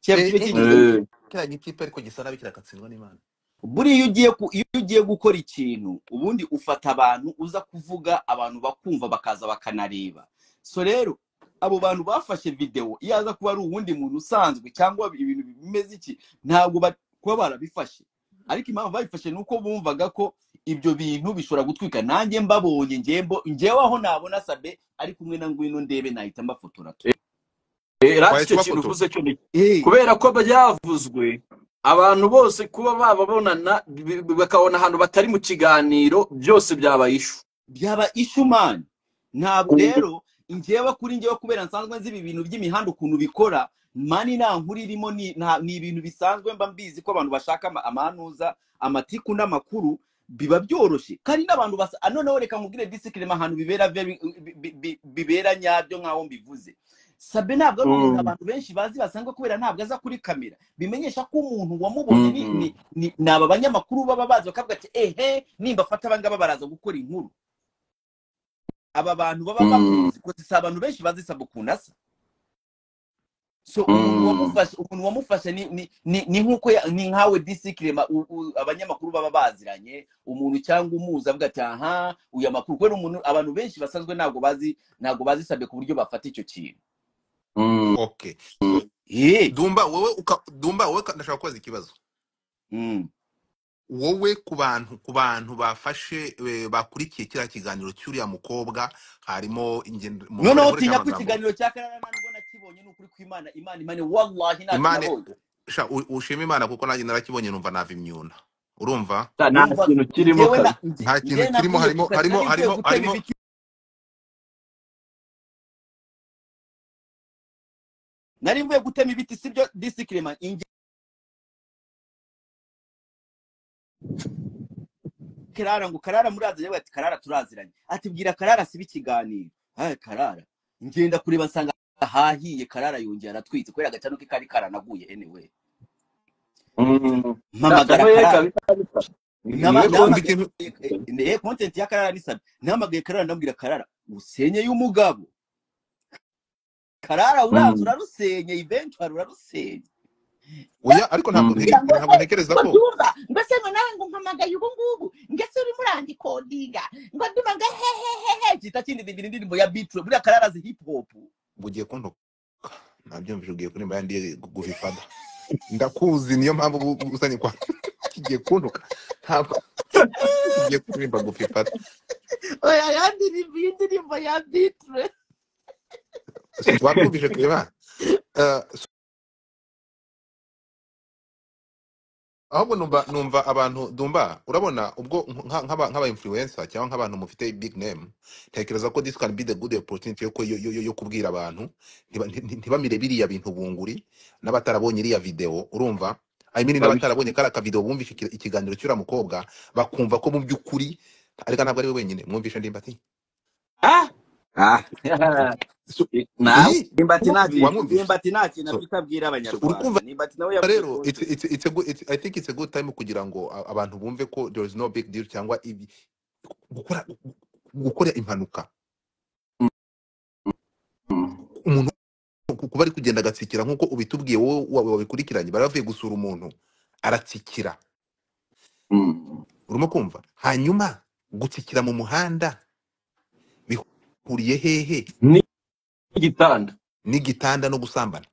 Eh, kiba eh, kigize eh, gute Eh, kiriya gikipe ariko gisa nabi kirakatsindwa n'imana buriya iyo ugiye ku- iyo ugiye gukora ikintu ubundi ufata abantu uza kuvuga abantu bakumva bakaza bakanareba so rero abo bantu bafashe videwo iyo aza kuba ari uwundi muntu usanzwe cyangwa ibintu bimeze iki ntabwo ba- kuba barabifashe ariko impamvu babifashe ni uko bumvaga ko ibyo bintu bishobora gutwika nanjye mbabonye njyembo njyewe aho nabona sabe ari kumwe na ngwino ndebe nahita mbafotora tu eh, rati wahise icyo kintu ubafotora uvuze cyo ni Eh, kubera ko byavuzwe abantu bose kuba bababonana bi- bi- bakabona ahantu batari mu kiganiro byose byabaye ishu byaba ishumani ntabwo rero njyewe kuri njyewe kubera nsanzwe nzi ibi bintu by'imihanda ukuntu bikora mani nta nkuru irimo ni nta- ni ibintu bisanzwe mba mbizi ko abantu bashaka ama- amanuza amatiku n'amakuru biba byoroshye kandi n'abantu basa ah, noneho reka nkubwire disikirema ahantu bibera very- bi- bi- bi- bibera nyabyo nk'aho mbivuze sabe ntabwo ari umuntu Mm, abantu benshi bazi basanzwe kubera ntabwo aza kuri kamera bimenyesha ko umuntu wamubonye ni mm. ni ni ni aba banyamakuru baba bazi bakavuga ati ehe nimba afata abangaba baraza gukora inkuru aba bantu baba Mm, bamuzi kuko si abantu benshi bazi sabukunda asa so umuntu mm. wamufashe umuntu wamufashe ni ni ni, ni nkuko ya- ni nkawe disikirema abanyamakuru baba baziranye umuntu cyangwa umuzi avuga ati aha uyu amakuru kubera umuntu abantu benshi basanzwe ntabwo bazi ntabwo bazisabye ku buryo bafata icyo kintu Mm, okay so mm. eh dumba wowe uka, dumba wowe ka- ndashaka kubaza ikibazo mm. wowe ku bantu ku bantu bafashe eh, bakurikiye kiriya kiganiro cy'uriya mukobwa harimo ingendo mu noneho mukoresha utinya ko amagambo ikiganiro cya kararana nubwo nakibonye ni ukuri kw'imana imana imana wallahi ntacyo imana nabonye sha u- ushima imana kuko nanjye narakibonye numva nava imyuna urumva Ta- nta numva kintu kirimo njyewe kazi na- nge- nta njyewe kintu kirimo harimo nakwiyegura harimo nari nkwiye harimo gutema harimo ibiti nari mvuye gutema ibiti sibyo disikirema karara ngo karara murazi yewe ati karara turaziranye ati bwira karara sibe ikiganiro haye karara ngenda kureba nsanga hahiye karara yongera aratwitse kubera agacano ke kari karanaguye anyway Mm. mpamagara Ntabwo yari karara kabi kabisa. Ni- Nama- niwe kumva content. nahamagaye ikintu eh, eh, content ya karara nisabye nahamagaye karara ndabwira karara usenye y'umugabo karara urazi Mm. urarusenye eventually urarusenye oya ariko ntabwo Mm. kugira ntege- ngo ntabwo se ntekereza ngo ko dumva ngo se ngo nawe ngo mpamagaye ubu ngubu ngo se urimo urandikodinga ngo dumva ngo hehehehe byita kindi ndirimbo indirimbo ya bitro buriya karara azi hip hop ugiye kuntuka nabyumvise ugiye kurimba yandiye guvifada ndakuzi niyo mpamvu ubu- ubu uzanye kwa kigiye kuntuka ntabwo kigiye kurimba gufifada oya ya ndirimbo iyi ndirimbo ya bitro wamwumvise kureba ahubwo numva numva abantu dumba urabona ubwo nka- nk'aba nk'aba influencer cyangwa nk'abantu mufite big name ntekereza ko this can be the good opportunity yo, ku- yo, yo, yo yo kubwira abantu ntiba- nti- nti- ntibamire biriya bintu bunguri n'abatarabonye iriya video urumva I mean Babisha. n'abatarabonye kariya kavideo bumvise iki- ikiganiro cy'uriya mukobwa bakumva ko mu by'ukuri ariko ntabwo ari we wenyine mwumvishe ndimbati Ah! ah so, Eh, nawe iyi ndimbati nta kintu wamwumvishe ndimbati nta kintu so, afite abwira so, abanyarwanda urumva ndimbati nawe But yavuze rero it's, konti it's, it's a good, it's, I think it's a good time kugira ngo a- abantu bumve ko there is no big deal cyangwa ibi gukora gukora impanuka Mm. umuntu ku- kuba ari kugenda agatsikira nk'uko ubitubwiye wowe wa- wabikurikiranye bari bavuye gusura umuntu aratsikira Mm. urimo kumva hanyuma gutsikira mu muhanda bihuriye hehe ni igitanda n'igitanda no gusambana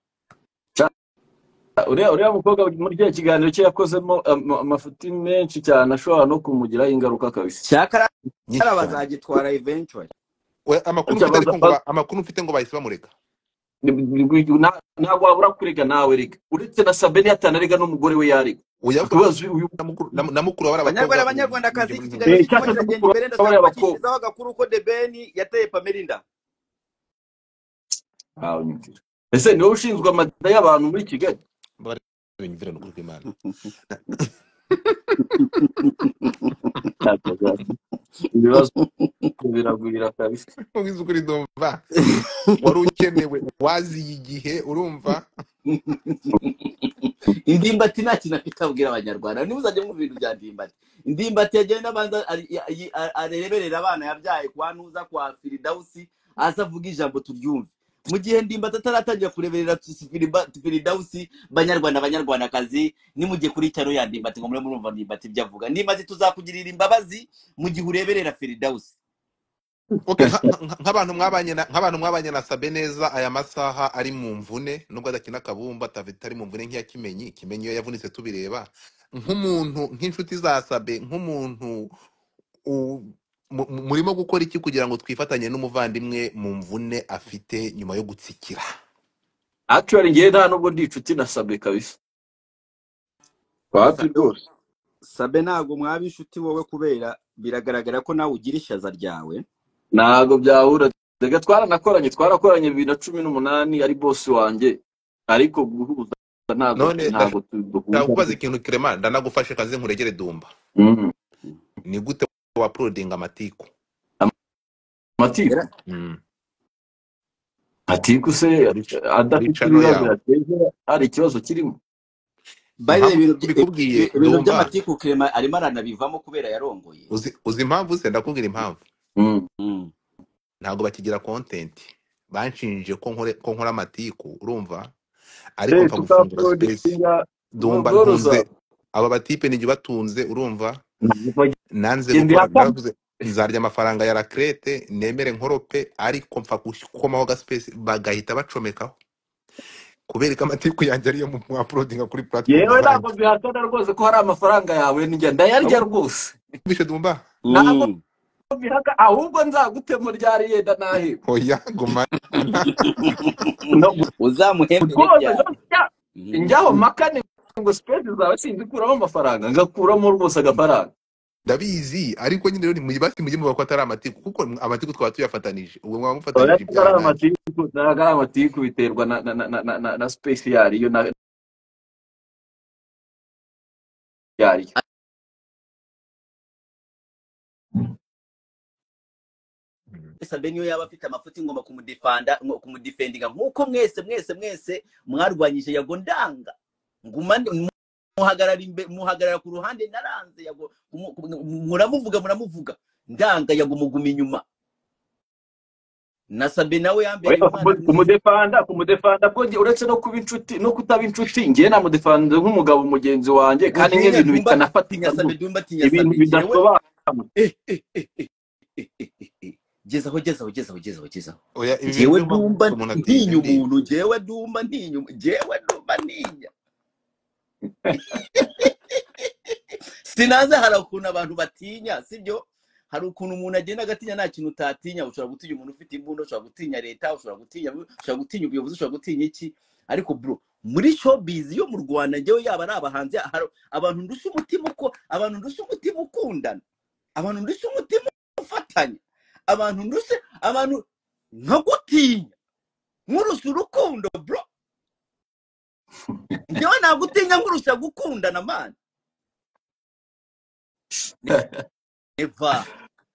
uriya uriya mukobwa muri kiriya kiganiro cye yakozemo ama- amafuti menshi cyane ashobora no kumugiraho ingaruka kabisa cyakara nyinshi cyane bazagitwara eventually We- amakuru Ujya mfite ariko baza- ngo baza- ba- amakuru mfite ngo bahise bamureka Na- ntabwo wabura kurega nawe rega uretse na sabeni yatanarega n'umugore we yarega oya akabazo uyu na mukuru na- na mukuru bari banyarwanda abakobwa mu banyarwandakazi iki by'ubwenge kiganiro Eh, kirimo nk'iki cyaka se kiragenda mukuru imbere w'abari ndashaka abakobwa kubakishyizaho agakuru ko debeni yateye pamerinda Ah, unyumvira. ese niwe ushinzwe amada y'abantu muri kigali bari bimvira n'ukuri kw'imana Ntabwo- ibibazo biragwira kabisa ubizi ukuri ndumva wari ukenewe waziye igihe urumva indimbati nta kintu afite abwira abanyarwanda niba uzajya mu bintu bya ndimbati indimbati yagenda abanza ari- ari- ari- areberera abana yabyaye kwa ntuza kwa firidawusi aza avuga ijambo turyumve mu gihe ndimbati ataratangira kureberera Tusi- Firiba- firidawusi banyarwanda banyarwandakazi nimujye kuri cyaro ya ndimbati ngo murebe murumva ndimbati ibyo avuga ndimbati tuzakugirira imbabazi mu gihe ureberera firidawusi okay nka- nka- nk'abantu mwabanye na- nk'abantu mwabanye na sabe neza aya masaha ari mu mvune nubwo adakina akabumba atafite ari mu mvune nk'iya kimenyi kimenyi iyo yavunitse tubireba nk'umuntu nk'inshuti za sabe nk'umuntu u- mu- mu- murimo gukora iki kugira ngo twifatanye n'umuvandimwe mu mvune afite nyuma yo gutsikira actually ngewe nta nubwo ndi inshuti na sabe kabisa Sa- wapi rwose sabe ntabwo mwaba inshuti wowe kubera biragaragara ko nawe ugira ishaza ryawe ntabwo byahura reka twaranakoranye twarakoranye bibiri na cumi n'umunani ari bosi wanjye ariko guhuza ntabwo none ntabwo tu- duhuza ndashaka kubaza ikintu kirema ndanagufashe kazi nkuregere dumba Mm. ni gute wapurodinga amatiku amatiku Era- Mm. atiku se muri muri adafite cano ibibazo yawe yateje hari ikibazo kirimo by the way, impamvu ibintu by- mbikubwiye ibi- ibintu dumba by'amatiku kirema arimo aranabivamo kubera yarongoye uzi uzi impamvu se ndakubwira impamvu Mm. Mm. ntabwo bakigira content banshinje ko nkore ko nkora amatiku urumva ariko Eh, mpfa gufungura space tukaporodinga dumba ntunze boroza aba batipe nijye batunze urumva nanze bagenda gukora ihakana ndavuze nzarya amafaranga ya rakrete nemere nkorope ariko mpfa gukomaho ga space bagahita bacomekaho kubereka amatiku yanjye ariyo mu mu- uploadinga kuri platform yewe ntabwo zanjye mbihakana rwose ko hari amafaranga yawe njya ndayarya ahubwo rwose bishe dumba ntabwo Mm. mbihaka ahubwo nzagutema ryari yenda naheba oya gumana no uzamuhembere rwose ryari ntashya Mm. njyaho makane ngo sipesi zawe sinzikuramo amafaranga ngakuramo rwose agafaranga ndabizi ariko nyine rero nimwibasi mujye muvuga ko atari amatiku kuko amatiku twaba tuyafatanije ubwo mwaba oya ntabwo mufatanije ari ibyaha nanjye amatiku ntabwo ari amatiku biterwa na na na na na, na, na sipesi yariyo na yariyo Mm. sabe niyo yaba afite amafuti ngomba kumudifanda ngo- kumudifendinga nk'uko mwese mwese mwese mwarwanyije yago ndanga ngumane muhagarara imbe- muhagarara ku ruhande naranze yago mu- mu- muramuvuga muramuvuga ndanga yago muguma inyuma na sabe nawe yambereye Oya, umwana kumu- mwiza kumudefanda kumudefanda bwo njye- uretse no kuba inshuti no kutaba inshuti njyewe namudefanda nk'umugabo mugenzi wanjye kandi buriya nk'ibintu dumba bitanafatika tinya sabe rwose dumba tinya ibintu sabe jewe bidasobanura eh, eh, eh, eh, eh, eh, eh, eh. gezaho gezaho gezaho gezaho gezaho oya ibi bintu jewe byuma dumba umuntu atinya ntinya ndi umuntu jewe dumba ntinya umu- jewe dumba ntinya sinanze hari ukuntu abantu batinya sibyo hari ukuntu umuntu agenda agatinya nta kintu utatinya ushobora gutinya umuntu ufite imbunda ushobora gutinya leta ushobora gutinya ushobora gutinya ubuyobozi ushobora gutinya iki ariko bro muri showbiz yo mu rwanda njyewe yaba ari abahanzi hari abantu ndusha umutima uko abantu ndusha umutima ukundana abantu ndusha umutima ufatanya abantu ndusha abantu nkagutinya nkurusha urukundo bro njyewe nagutinya nkurusha gukundana man neva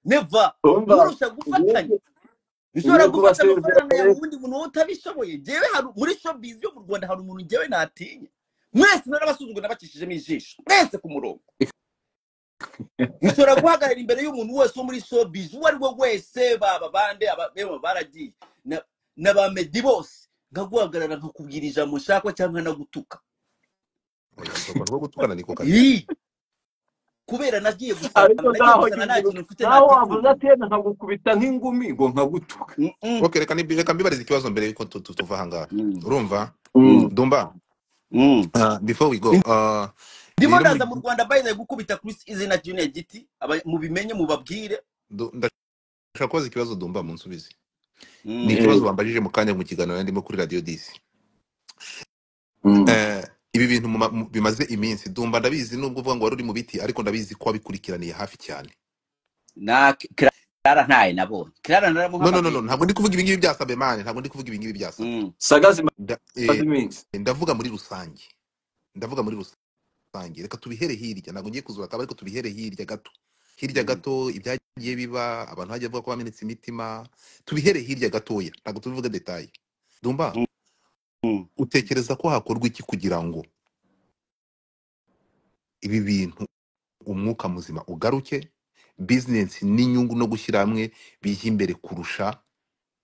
neva umva nkurusha gufatanya ubundi ushobora ugiye kuba gufata se amafaranga ya udafite wundi muntu wowe utabishoboye njyewe hari muri showbiz yo mu rwanda hari umuntu njyewe natinya mwese narabasuzugura nabacishijemo ijisho mwese ku murongo bishobora guhagarara imbere y'umuntu wese wo muri sobizi uwo ari we wese baba bande ababema baragiye na na ba medi bose nkaguhagarara nkakubwira ijambo nshakwa cyangwa nagutuka oya urwo rwo gutukana niko kazi Ii! kubera nagiye ariko gusaba nagiye gusaba nta naho nyine kintu mfite naho wavuze nakwikunda atenda nkagukubita nk'ingumi ngo nkagutuka Mm, mm, ok reka nibi- reka mbibarize ikibazo mbere yuko tu- tu- tuva ahangaha mm, urumva mm, dumba mm. uh, before we go uh, ndimo rero muri ndaza mu rwanda bayize gukubita Chris izina Junior giti aba- mubimenye mubabwire du- ndashaka kubaza ikibazo dumba munsubize ni Mm, Eh, ikibazo bambajije mu kanya mu kiganiro nari ndimo kuri radio disi mm. Eh, ibi bintu mu ma- mu- bimaze iminsi dumba ndabizi nubwo uvuga ngo wari uri mu biti ariko ndabizi ko wabikurikiraniye hafi cyane na clara ntaye nabonye clara no no no no naramuhamagaye ntabwo ndi kuvuga ibingibi bya sabemane ntabwo ndi kuvuga ibingibi bya sabe Mm, sagazi Nda- mazi eh, minsi ndavuga muri rusange ndavuga muri rusange reka tubihere hirya ntabwo ngiye kuzura akaba ariko tubihere hirya gato hirya mm, gato ibyagiye biba abantu hagiye bavuga ko bamenetse imitima tubihere hirya gatoya ntabwo tubivuga detaye dumba mm, mm. utekereza ko hakorwa iki kugira ngo ibi bintu umwuka muzima ugaruke bizinesi n'inyungu no gushyira hamwe bijya imbere kurusha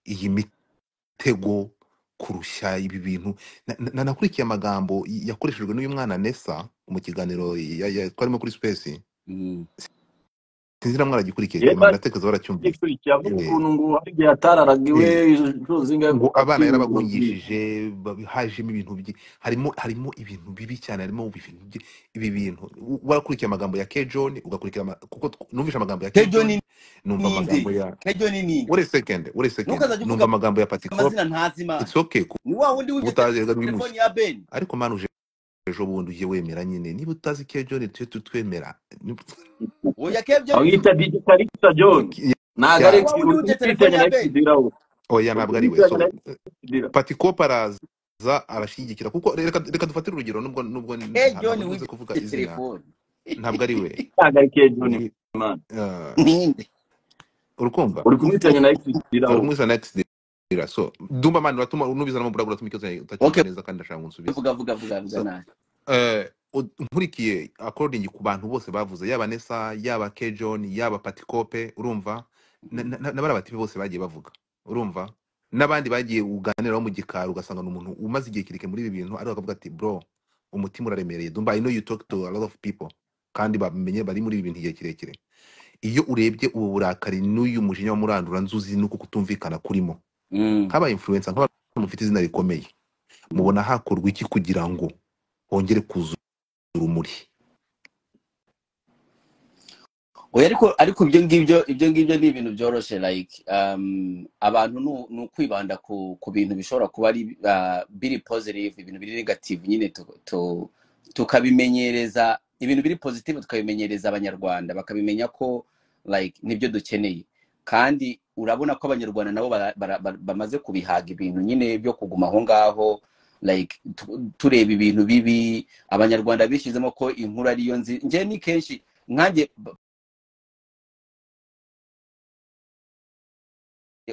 iyi mitego kurusha ibi bintu Na- na- nanakurikiye amagambo y- yakoreshejwe n'uyu mwana nesa mu kiganiro ya- ya- twarimo kuri sipesi Mm. sinzi namwe aragikurikiye yewe nyuma ndatekereza baracyumvise agikurikiye avuga Eh, ukuntu ngo hari igihe yatararaga iwe eh, inshuro zingahe ngo abana akwirirwa bwije yarabagungishije babi- hajemo ibintu byi- harimo harimo ibintu bibi cyane harimo ibintu byi- ibi bintu U- warakurikiye amagambo ya kejoni ugakurikira ama- kuko tw- numvise amagambo ya kejo kejoni ni numva ninde amagambo ya kejo ni ninde wait a second wait a second ntukazajya uvuga numva amagambo ya patikop amazina ntazi imana it's okay kuba ni wa wundi wibye utajyaga telefoni n'ubimuzi ya beni ariko manu ejo bundi ujye wemera nyine niba utazi kejoni tujye tutwemera Ni- oya kebyo bamwita dj kalisa john Ki- ntabwo ni ari ya wa ex- wundi wibye telefoni utitanye ya na beni exidira we oya ntabwo ari we utitanye na so exidira patikop araza arashyigikira kuko reka reka dufatire urugero nubwo nubwo nta- kejo ntabwo ni nkunze kuvuga wibye izina telefoni ntabwo ari we ntabwo ari kejo ni ni imana uh, ninde urukumva uri kumwitanya na exidira uri we kumwisa next dira so dumba mani uratuma nubiza no mubura uratuma ikibazo utacyumva okay neza kandi ndashaka ngo unsubize vuga vuga vuga vuga so nabi eh, ud- nkurikiye according ku bantu bose bavuze yaba Nessa yaba Kejon yaba Patikope urumva na- na- na- n'abari abatipe bose bagiye bavuga urumva n'abandi bagiye uganiraho mu gikari ugasanga ni umuntu umaze igihe kirike muri ibi bintu ariko akavuga ati bro umutima uraremereye dumba I know you talk to a lot of people kandi bamenye bari muri ibi bintu igihe kirekire iyo urebye ubu burakari n'uyu mujinya wa murandura nzuzi nuko kutumvikana kurimo Mm, nk'aba influencer nk'abantu mufite izina rikomeye mm, mubona hakorwa iki kugira ngo hongere kuzura urumuri oya ariko ariko ibyo ngibyo ibyo ngibyo ni ibintu byoroshye like um, abantu nu- ni ukwibanda ku ku bintu bishobora kuba ari uh, biri positive ibintu biri negative nyine tu- tu- tukabimenyereza ibintu biri positive tukabimenyereza abanyarwanda bakamenya ko like nibyo dukeneye kandi urabona ko abanyarwanda nabo bara- bara- bara- bamaze kubihaga ibintu nyine byo kuguma aho ngaho like tu- tureba ibintu bibi abanyarwanda bishyizemo ko inkuru ariyo nzi njye ni kenshi nkanjye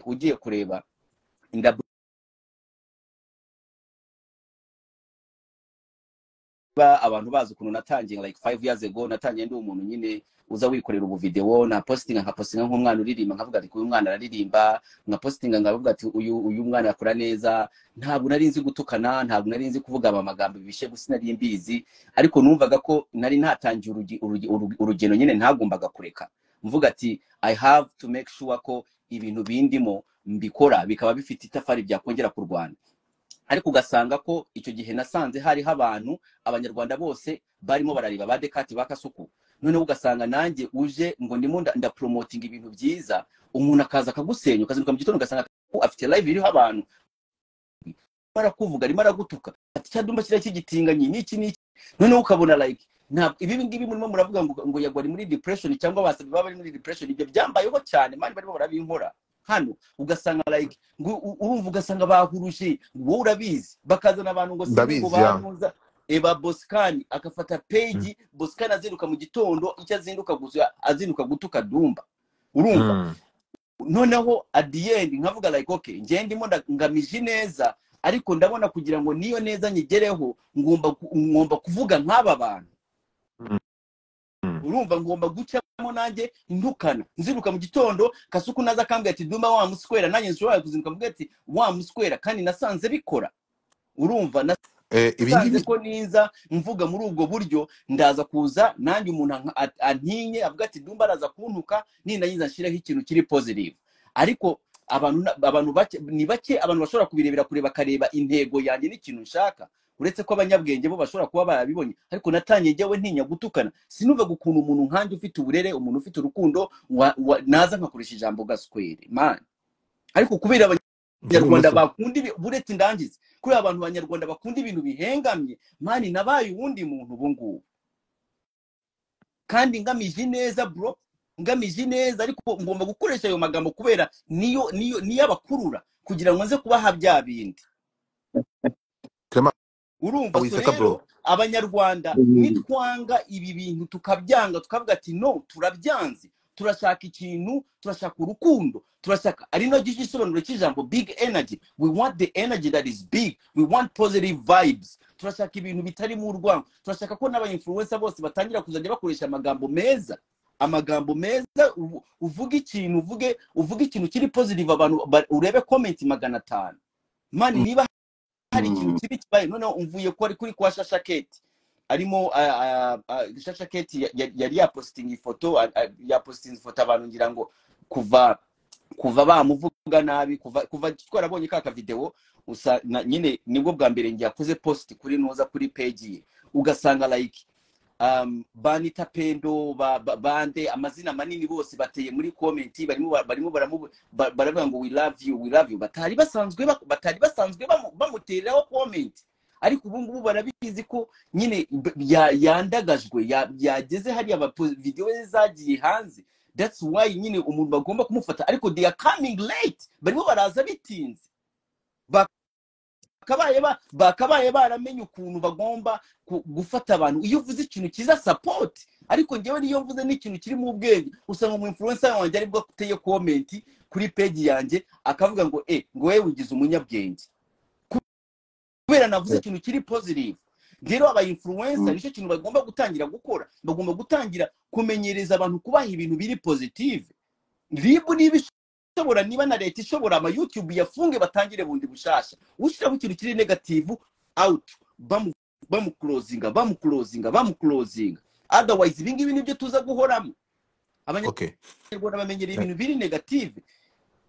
ugiye kureba indabo ba- abantu bazi ukuntu natangiye like five years ago natangiye ndi umuntu nyine uza wikorera ubu video na postinga nka postinga nk'umwana uririmba nkavuga ati uyu mwana araririmba nka postinga nkavuga ati uyu uyu mwana yakora neza ntabwo nari nzi gutukana ntabwo nari nzi kuvuga ama magambo bishe gusa nari mbizi ariko numvaga ko nari natangiye urugi- urugi- urugi- urugendo nyine ntagombaga kureka mvuga ati i have to make sure ko ibintu bindimo mbikora bikaba bifite itafari byakongera ku Rwanda ariko ugasanga ko icyo gihe nasanze hariho abantu abanyarwanda bose barimo barareba ba dekati ba kasuku noneho ugasanga nanjye uje ngo ndimo nda- ndaporomotinga ibintu byiza umuntu akaza akagusenya ukazinduka mu gitondo ugasanga ko afite live iriho abantu arimo arakuvuga arimo aragutuka ati cyadumba kiriya cy'igitinganyi n'iki n'iki noneho ukabona like ntabwo ibi ngibi murimo muravuga ngo ngo yagwa ari muri depression cyangwa basabe baba bari muri depression ibyo byambayeho cyane mani barimo barabinkora hano ugasanga like ngo u- urumva ugasanga bahuruje wowe urabizi bakazana abantu ngo sinzi ngo ndabizi ya banuza eba bosikani agafata Mm. peji bosikani azinduka mu gitondo icyo azinduka gusa azinduka gutuka dumba urumva Mm. noneho at the end nkavuga like okay njye ndimo nda- ngamije neza ariko ndabona kugira ngo niyo neza nyigereho ngomba ku- ngomba kuvuga nk'aba bantu Mm. urumva ngomba gucamo nanjye ntukana nziruka mu gitondo kasuku naza akambwira ati duma wa musikwera nanjye nshobora kuzinduka mbwira ati wa musikwera kandi nasanze bikora urumva Eh, ibi nasanze ngibi ko niza mvuga muri ubwo buryo ndaza kuza nanjye umuntu anka- a- antinye avuga ati dumba araza kuntuka nindangiza nshyireho ikintu kiri positive ariko abantu na- abantu bake ni bake abantu bashobora kubirebera kure bakareba intego yanjye n'ikintu nshaka uretse ko abanyabwenge bo bashobora kuba barabibonye ariko natangiye njyewe ntinya gutukana sinuvaga ukuntu umuntu nkanjye ufite uburere umuntu ufite urukundo wa- wa- naza nkakoresha ijambo gaswere mani ariko kubera abanya- abanyarwanda ibumoso bakunda ibi- buretse indangizi kubera abantu abanyarwanda bakunda ibintu bihengamye mani nabaye uwundi muntu ubu ngubu kandi ngamije neza bro ngamije neza ariko ngomba gukoresha ayo magambo kubera niyo niyo niyo abakurura kugira ngo nze kubaha bya bindi Clement urumva so Wisaka bro rero abanyarwanda Mhm. nitwanga ibi bintu tukabyanga tukavuga ati no turabyanze turashaka ikintu turashaka urukundo turashaka ari nacyo gisobanuro cy'ijambo big energy we want the energy that is big we want positive vibes turashaka ibintu bitarimo urwango turashaka ko n'abayinfluencer bose batangira kuzajya bakoresha amagambo meza amagambo meza uvu- uvuge ikintu uvuge uvuge ikintu kiri positive abantu ba- urebe comment magana atanu mani niba hari ikintu Mhm. kibi kibaye noneho umvuye ko ari kuri kwa shashaketi arimo ah, ah, ah, shashaketi ya- ya- yari yapositinga ifoto ah, ah, yapositinze ifoto abantu ngira ngo kuva kuva bamuvuga nabi kuva kuva twarabonye ka kavidewo usa na, nyine nibwo bwa mbere ngiye akoze post kuri noza kuri peji ye ugasanga like um, banita pendo ba, ba, bande amazina manini bose bateye muri komenti barimo ba- barimo baramu- ba- baravuga ngo we love you we love you batari basanzwe ba- batari basanzwe bamu- bamutereraho komenti ariko ubu ngubu barabizi ko nyine b- ya- yandagajwe ya- yageze hariya abapo- videwo ze zagiye hanze that's why nyine umuntu bagomba kumufata ariko they are coming late barimo baraza bitinze Ba- bakabaye ba- bakabaye baramenye ukuntu bagomba ku- gufata abantu iyo uvuze ikintu cyiza support ariko ngewe niyo mvuze n'ikintu kiri mu bwenge usanga mu influencer wanjye aribwo ateye comment kuri page yanjye akavuga ngo eh ngo wewe wigize umunyabwenge kubera navuze ikintu kiri positive rero aba influencer nicyo kintu bagomba gutangira gukora bagomba gutangira kumenyereza abantu kubaha ibintu biri positive ribu niba ishobora niba na leta ishobora ama youtube yafunge batangire bundi bushasha ushyiraho ikintu kiri negativu out bamu bamukurozinga bamukurozinga bamukurozinga otherwise ibi ngibi nibyo tuza guhoramo okay abanyarwanda bamenyera Eh, ibintu biri negative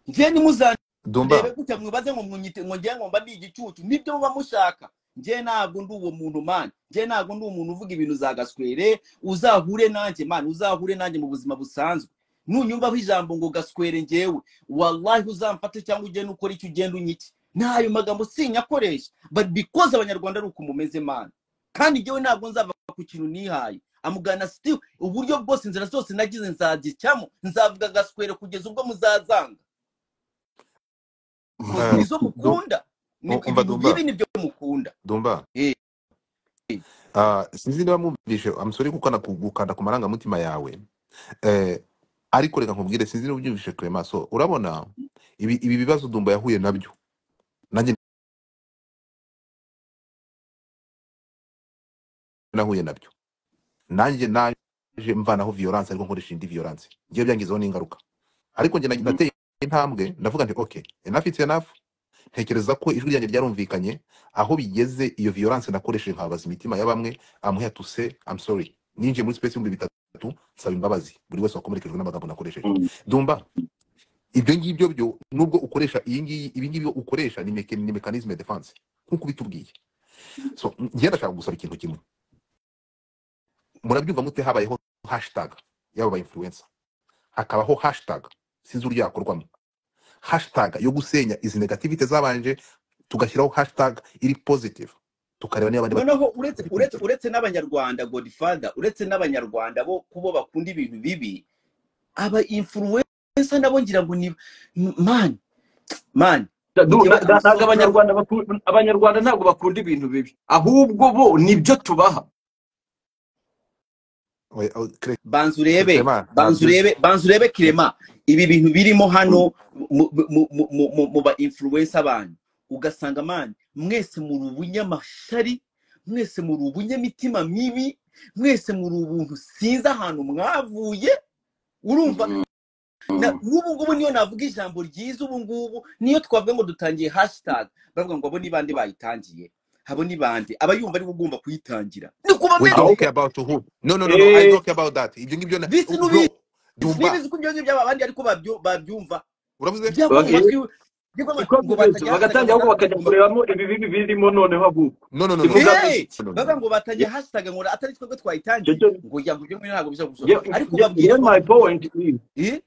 njye nimuzandebe Dumba gutya mwibaze ngo mwinyite ngo njye ngo mba ndi igicucu nibyo muba mushaka njye ntabwo ndi uwo muntu mani njye ntabwo ndi umuntu uvuga ibintu za gaswere uzahure nanjye mani uzahure nanjye mu buzima busanzwe nunyumvaho ijambo ngo gaswere ngewe wallahi uzamfate cyangwa ugende ukora icyo ugenda unyike n'ayo magambo sinyakoresha but because abanyarwanda ari uko mumeze mani kandi njyewe ntabwo nzava ku kintu nihaye amugana still uburyo bwose inzira zose nagize nzagicyamo nzavuga gaswere kugeza ubwo muzazanga kozi eh, nizo Du- mukunda ni um- umva ibintu bibi Dumba nibyo mukunda Dumba Eh, ah, sinzi niba mwumvishe amusore gukanda ku gukanda ku marangamutima yawe eh, ariko reka nkubwire sinzi niba ubyumvishe Clemaso urabona ibi ibi bibazo Dumba yahuye nabyo nanjye nahuye nabyo nanjye naje mvanaho violence ariko nkoresha indi violence ngiye byangizeho n'ingaruka ariko njye nag- mhm, nateye intambwe ndavuga nti okay enough it's enough ntekereza ko ijwi ryanjye ryarumvikanye aho bigeze iyo violence nakoresheje nkababaza imitima ya bamwe amuhe atuse I'm sorry ninjiye muri space y'ibihumbi bitatu nsaba imbabazi buri wese wakomerekejwe n'amagambo nakoresheje Mhm. dumba ibyo ngibyo byo nubwo ukoresha iyi ngiyi ibi ngibyo ukoresha ni meke- ni mechanisme de defense nk'uko ubitubwiye so njye ndashaka gusaba ikintu kimwe murabyumva mute habayeho hashtag y'aba ba influencer hakabaho hashtag sinzi uburyo yakorwamo hashtag yo gusenya izi negativite zabanje tugashyiraho hashtag iri positive tukareba niba abandi noneho uretse batari uretse kubigira uretse n'abanyarwanda godfather uretse n'abanyarwanda bo kubo bakunda ibintu bibi aba influencer nabo ngira ngo ni man man Da- du- njyewe na- I'm na- so ntabwo proud abanyarwanda baku- abanyarwanda ntabwo bakunda ibintu bibi ahubwo bo nibyo tubaha Oya, oya, Cre- banza urebe Clement banza ntabyo urebe banza urebe kirema ibi bintu birimo hano mu mu- mu- mu- mu- mu ba influencer abantu ugasanga man mwese muri ubunyamashari mwese muri ubunyamitima mibi mwese muri ubuntu sinzi ahantu mwavuye urumva na- nk'ubu ngubu niyo navuga ijambo ryiza ubu ngubu niyo twavuga ngo dutangiye hashtag bavuga ngo abo ni bande bayitangiye abo ni bande aba yumva ari ugomba kuyitangira ni we kubamenya aho talk about who no no no no i eh, talk about that ibyo ngibyo na- bisi n'ubizi bro yumva n'ibizi ko ibyo ngibyo byaba abandi ariko babyo- babyumva uravuze byava mu bage- matwi byava mu matwi niko ngo bimeze batajya hashtag bagatangira ngo ahubwo bakajya naratangiye kurebamo ibi bibi birimo noneho ahubwo no no no no no kivuga no ngo Hey! iki no no bavuga no ngo batajya hashtag ngo atari twebwe cyo twayitangiye cyo ngo ya ngo ibyo ngibyo ntabwo biza gusohoka ye ariko ye babwire ye ko my point is eh?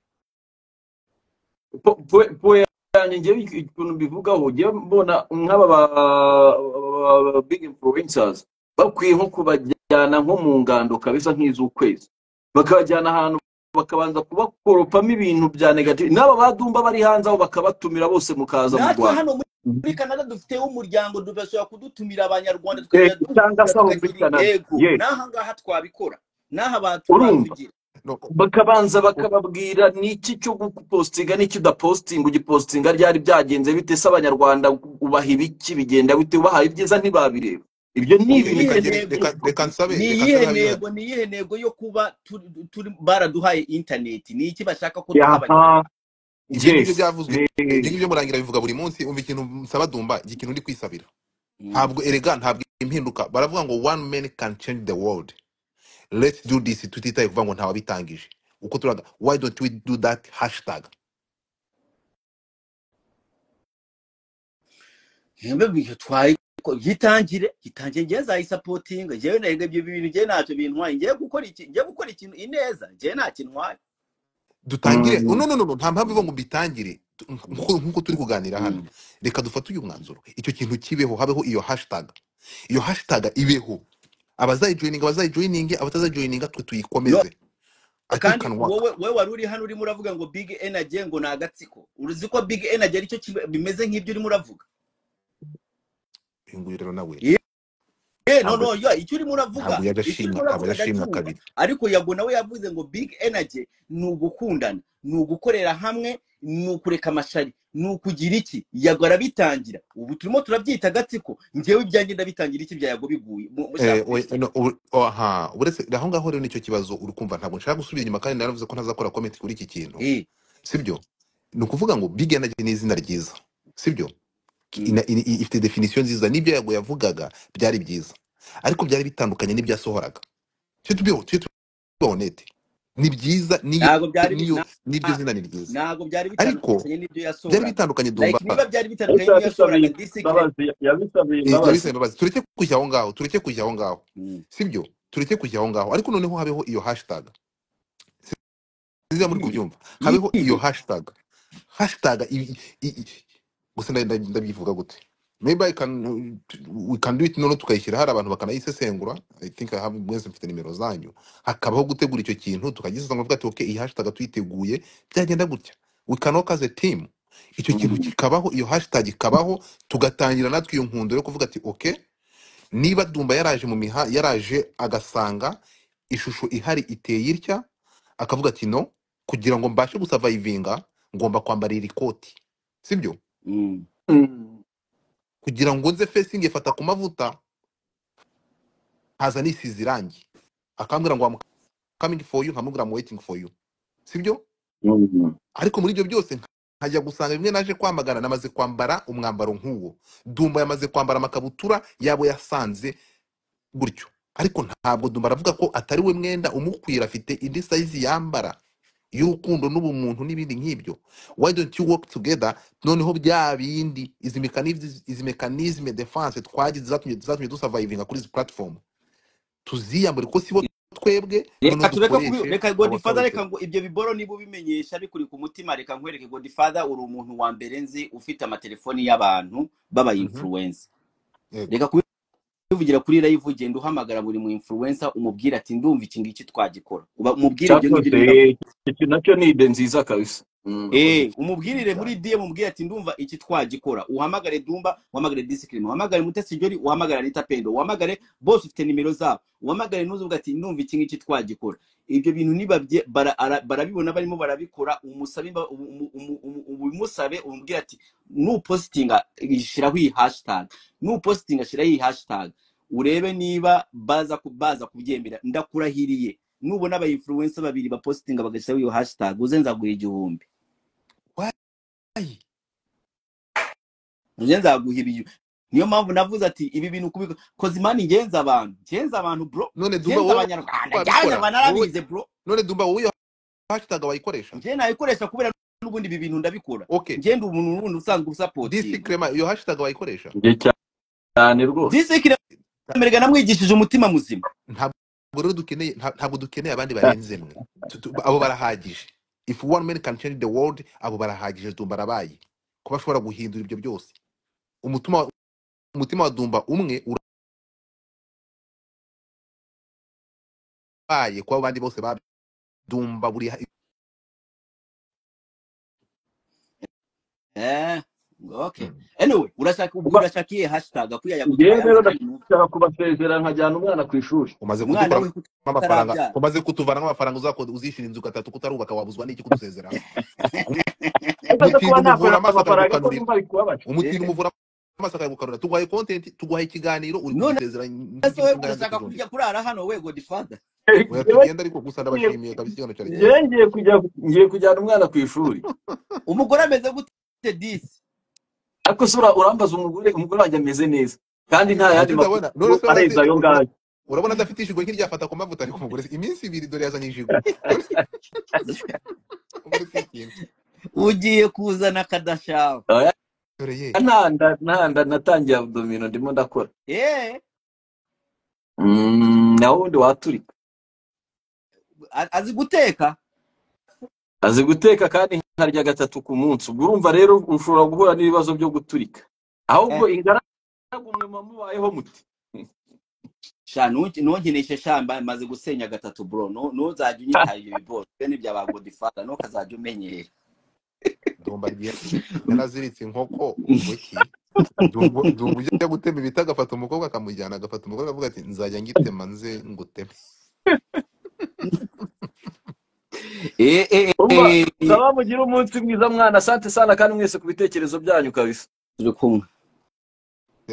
po- po- po- yanjye njyewe ikintu mbivugaho njyewe mbona nk'aba ba ba- ba- big influencers bakwiye nko kubajyana nko mu ngando kabisa nk'iz'ukwezi bakabajyana ahantu bakabanza kubakoropamo ibintu bya negative n'aba badumba bari hanze aho bakabatumira bose mukaza mu natwe rwanda hano muri muri canada dufiteho umuryango du- bashobora kudutumira abanyarwanda Eh, tukajya cyangwa duhura se aho muri tukagira canada intego ye n'aha ngaha twabikora n'aha abantu urumva babigira no bakabanza u- bakababwira ni iki cyo gupostinga n'iki udapostinga ugipostinga ryari byagenze bite se abanyarwanda ubaha ibiki bigenda bite ubahaye ibyiza ntibabireba ibyo ni ni ok ibintu iyihe ukeneye reka ngire- ntego reka reka nsabe ni reka nsabe iyihe habiba ntego ni iyihe ntego yo kuba turi turi- baraduhaye interineti ni iki bashaka ko duha yaha abanyarwanda ibyo ngibyo yes byavuzwe ibyo Eh, ngibyo murangira bivuga buri munsi umva ikintu nsaba dumba igihe ikintu ndi kwisabira Mm. ntabwo erega ntabwo impinduka baravuga ngo one man can change the world let's do this tutitaye kuvuga ngo ntawabitangije uko turaga why don't we do that hashtag Yemwe bihe twaye ko yitangire yitangire ngewe nzayisapotinga ngewe nahega ibyo bintu ngewe ntacyo bintwaye ngewe gukora iki ngewe gukora ikintu ineza ngewe nta kintwaye dutangire mm, no no no no, nta mpamvu ivuga ngo mbitangire Tu- nk'uko nk'uko turi kuganira hano Mm. reka dufate uyu mwanzuro icyo kintu kibeho habeho iyo hashtag iyo hashtag ibeho abazayijoyininga abazayijoyininge abatazayijoyininga twe yo tuyikomeze i think it kandi can work wowe wowe wari uri hano urimo uravuga ngo big energy ngo ni agatsiko uruzi ko big energy aricyo kiba- bimeze nk'ibyo urimo uravuga uyu nguyu rero nawe Eh, no, ntabwo no, yo, icyo urimo ntabwo uravuga yaje icyo urimo ashimwa ntabwo uravuga yaje ashimwa ndacyumva kabiri ariko yago nawe yavuze ngo big energy ni ugukundana ni ugukorera hamwe ni ukureka amashari ni ukugira iki yago arabitangira ubu turimo turabyita agatsiko ngewe ibyanjye ndabitangira iki bya yago biguye mu- Eh, mushaka we- uretse no, ur- aha uretse aho ngaho rero nicyo kibazo uri kumva ntabwo nshaka gusubira inyuma kandi naravuze ko ntazakora comment kuri iki kintu eh sibyo ni ukuvuga ngo big energy ni izina ryiza sibyo mm, ina- i- i- ifite definition nziza n'ibyo yago yavugaga byari byiza ariko byari bitandukanye n'ibyasohoraga tujye tubiho tujye tuba honete ni byiza niyo ntago byari bi- niyo na- n'iryo zina ni ryiza ntago byari ariko bitandukanye n'ibyo byari yasohoraga bitandukanye like dumba niba byari bitandukanye ariko n'ibyo yabisabiye yasohoraga disikire imbabazi yabisabiye Eh, imbabazi ndabisaba imbabazi tureke kujya aho ngaho tureke kujya aho ngaho mm. sibyo tureke kujya aho ngaho ariko noneho habeho iyo hashtag nziza muri mm, kubyumva habeho iyo mm. hashtag hashtag i- i- i- gusa nda- nda- ndabivuga gute maybe I can, we can do it noneho tukayishyira hari abantu bakanayisesengura i think I have mwese mfite nimero zanyu hakabaho gutegura icyo kintu tukagisesengura tuvuga ati okay iyi hashtag tuyiteguye byagenda gutya we can work as a team icyo kintu kikabaho iyo hashtag ikabaho tugatangira natwe iyo nkundo yo kuvuga ati okay niba dumba yaraje mu miha yaraje agasanga ishusho ihari iteye itya akavuga ati no kugira ngo mbashe gusavayivinga ngomba kwambara iri koti sibyo mm. Mm. kugira ngo nze fesingi ifata ku mavuta haza nisize irangi akambwira ngo I'm coming for you nkamubwira ngo waiting for you sibyo Mm. ariko muri ibyo byose nkajya gusanga bimwe naje kwamagana namaze kwambara umwambaro nk'uwo dumba yamaze kwambara amakabutura yabo yasanze gutyo ariko ntabwo dumba aravuga ko atari we mwenda umukwira afite indi sayizi yambara y'urukundo n'ubumuntu n'ibindi nk'ibyo why don't you work together noneho bya bindi izi mechanism- izi mekanizme defense twagize zatumye zatumye dusavayivinga kuri izi platform tuziyambure kuko sibo twebwe noneho reka tureka kubi dukoreshe reka godfather abasabe reka ngo ibyo biboro niba ubimenyesha bikuri ku mutima reka nkwereke godfather uri umuntu wa mbere nzi ufite amatelefoni y'abantu baba influencer yego reka kubivugira kuri live ugenda uhamagara buri mu influencer umubwira ati ndumva iki ngiki twagikora uba umubwire ibyo ngibyo cyakoze urimo uravuga iki nacyo ni ide nziza kabisa Mm. urakoze Eh, umubwirire muri cyane DM umubwire ati ndumva iki twagikora. Uhamagare Dumba, uhamagare Discipline, uhamagare Mutesi Jolly, uhamagare Anita Pendo, uhamagare bose ufite nimero zabo. Uhamagare n'uzuvuga ati ndumva iki ngiki twagikora. Ibyo bintu niba bye- bara- ara- barabibona barimo barabikora, umusabe imba- umu- umu- umu- umu- ubimusabe umubwire ati nupositinga shiraho iyi hashtag. Nupositinga shiraho iyi hashtag. urebe niba baza ku- baza kubyemera ndakurahiriye nubona aba influencer babiri bapositinga bagashyiraho iyo hashtag uze nzaguha igihumbi Why? uze nzaguha ibiyu niyo mpamvu navuze ati ibi bintu kubiko kozimani ngenza abantu ngenza abantu bro none dumba ngenza wowe abanyarwanda ngenza wabikora abanyarwanda wowe narabize bro none dumba wowe iyo hashtag wayikoresha njye nayikoresha kubera n'ubundi ibi bintu ndabikora okay njye ndi umuntu n'ubundi usanzwe disi usapotinga crema iyo hashtag wayikoresha njye cyane rwose disikire merega namwigishije umutima muzima ntabwo rero dukeneye nta- ntabwo dukeneye abandi barenzemwe Tu- tu- abo barahagije if one man can change the world abo barahagije dumba arabaye kuba ashobora guhindura ibyo byose umutima wa- umutima wa dumba umwe urabaye kuba abandi bose ba dumba buri ha- Eh, okay. Anyway, urashaka ubwo kuba urashaka iyihe hashtag akwiye ya njyewe kutuvana rero natwe mu ndashaka kubasezera nkajyana umwana ku ishuri umaze umwana kudukoramo we kuko amafaranga atarabyara. umaze kutuvanamo amafaranga uzakode uzishyura inzu gatatu kutarubaka wabuzwa n'iki kudusezeraho ariko nza kuba umutinda umuvura nakorera amaso amafaranga ko akagukanurira numva bikubabaje umutinda Eh, umuvura amaso akagukanurira tuguhaye content tuguhaye ikiganiro uri none kudusezera se nk'igihe we cy'inganzo urashaka tuzongera kujya kurara hano we Godfather. oya njyewe tugenda ariko gusa ngiye ndabashimiye kabisa ikiganiro cyari njyewe ngiye cyiza kujya ngiye kujyana umwana ku ishuri Umugore ameze gute disi? ariko se ura- urambaza umugore umugore wanjye ameze neza kandi nta yandi nicyo makuru ndabona none se arenze urazi ayo ura- ngayo urabona adafite ishigo nk'iryafata ku mavuta ariko umugore iminsi ibiri dore yazanye ijigo None- umugore si ikintu Ugiye kuzana kadashaba. Oya, dore ye ntanda ntanda natangiye abdomino ndimo ndakora Eh, Mm, naho ubundi waturika a- azi guteka? azi guteka kandi nkarya gatatu ku munsi ubwo urumva rero ushobora guhura n'ibibazo byo guturika ahubwo Eh, ingaragu mwe mubayeho muti sha nunki- nunkinishe sha mba- maze gusenya gatatu bro. Nu- Ntuzajya unyitaye ibyo bibose bene bya ba Godfather ntukazajya umenyera. dumba rye- yaraziritse inkoko ngoki dumba dumba ujya gutema ibiti agafata umukobwa akamujyana agafata umugore akavuga ati nzajya ngitema nze nguteme Eh, eh, urumva eh, eh. uzaba mugire umunsi mwiza mwana asante sana kandi mwese ku bitekerezo byanyu kabisa Turi kumwe.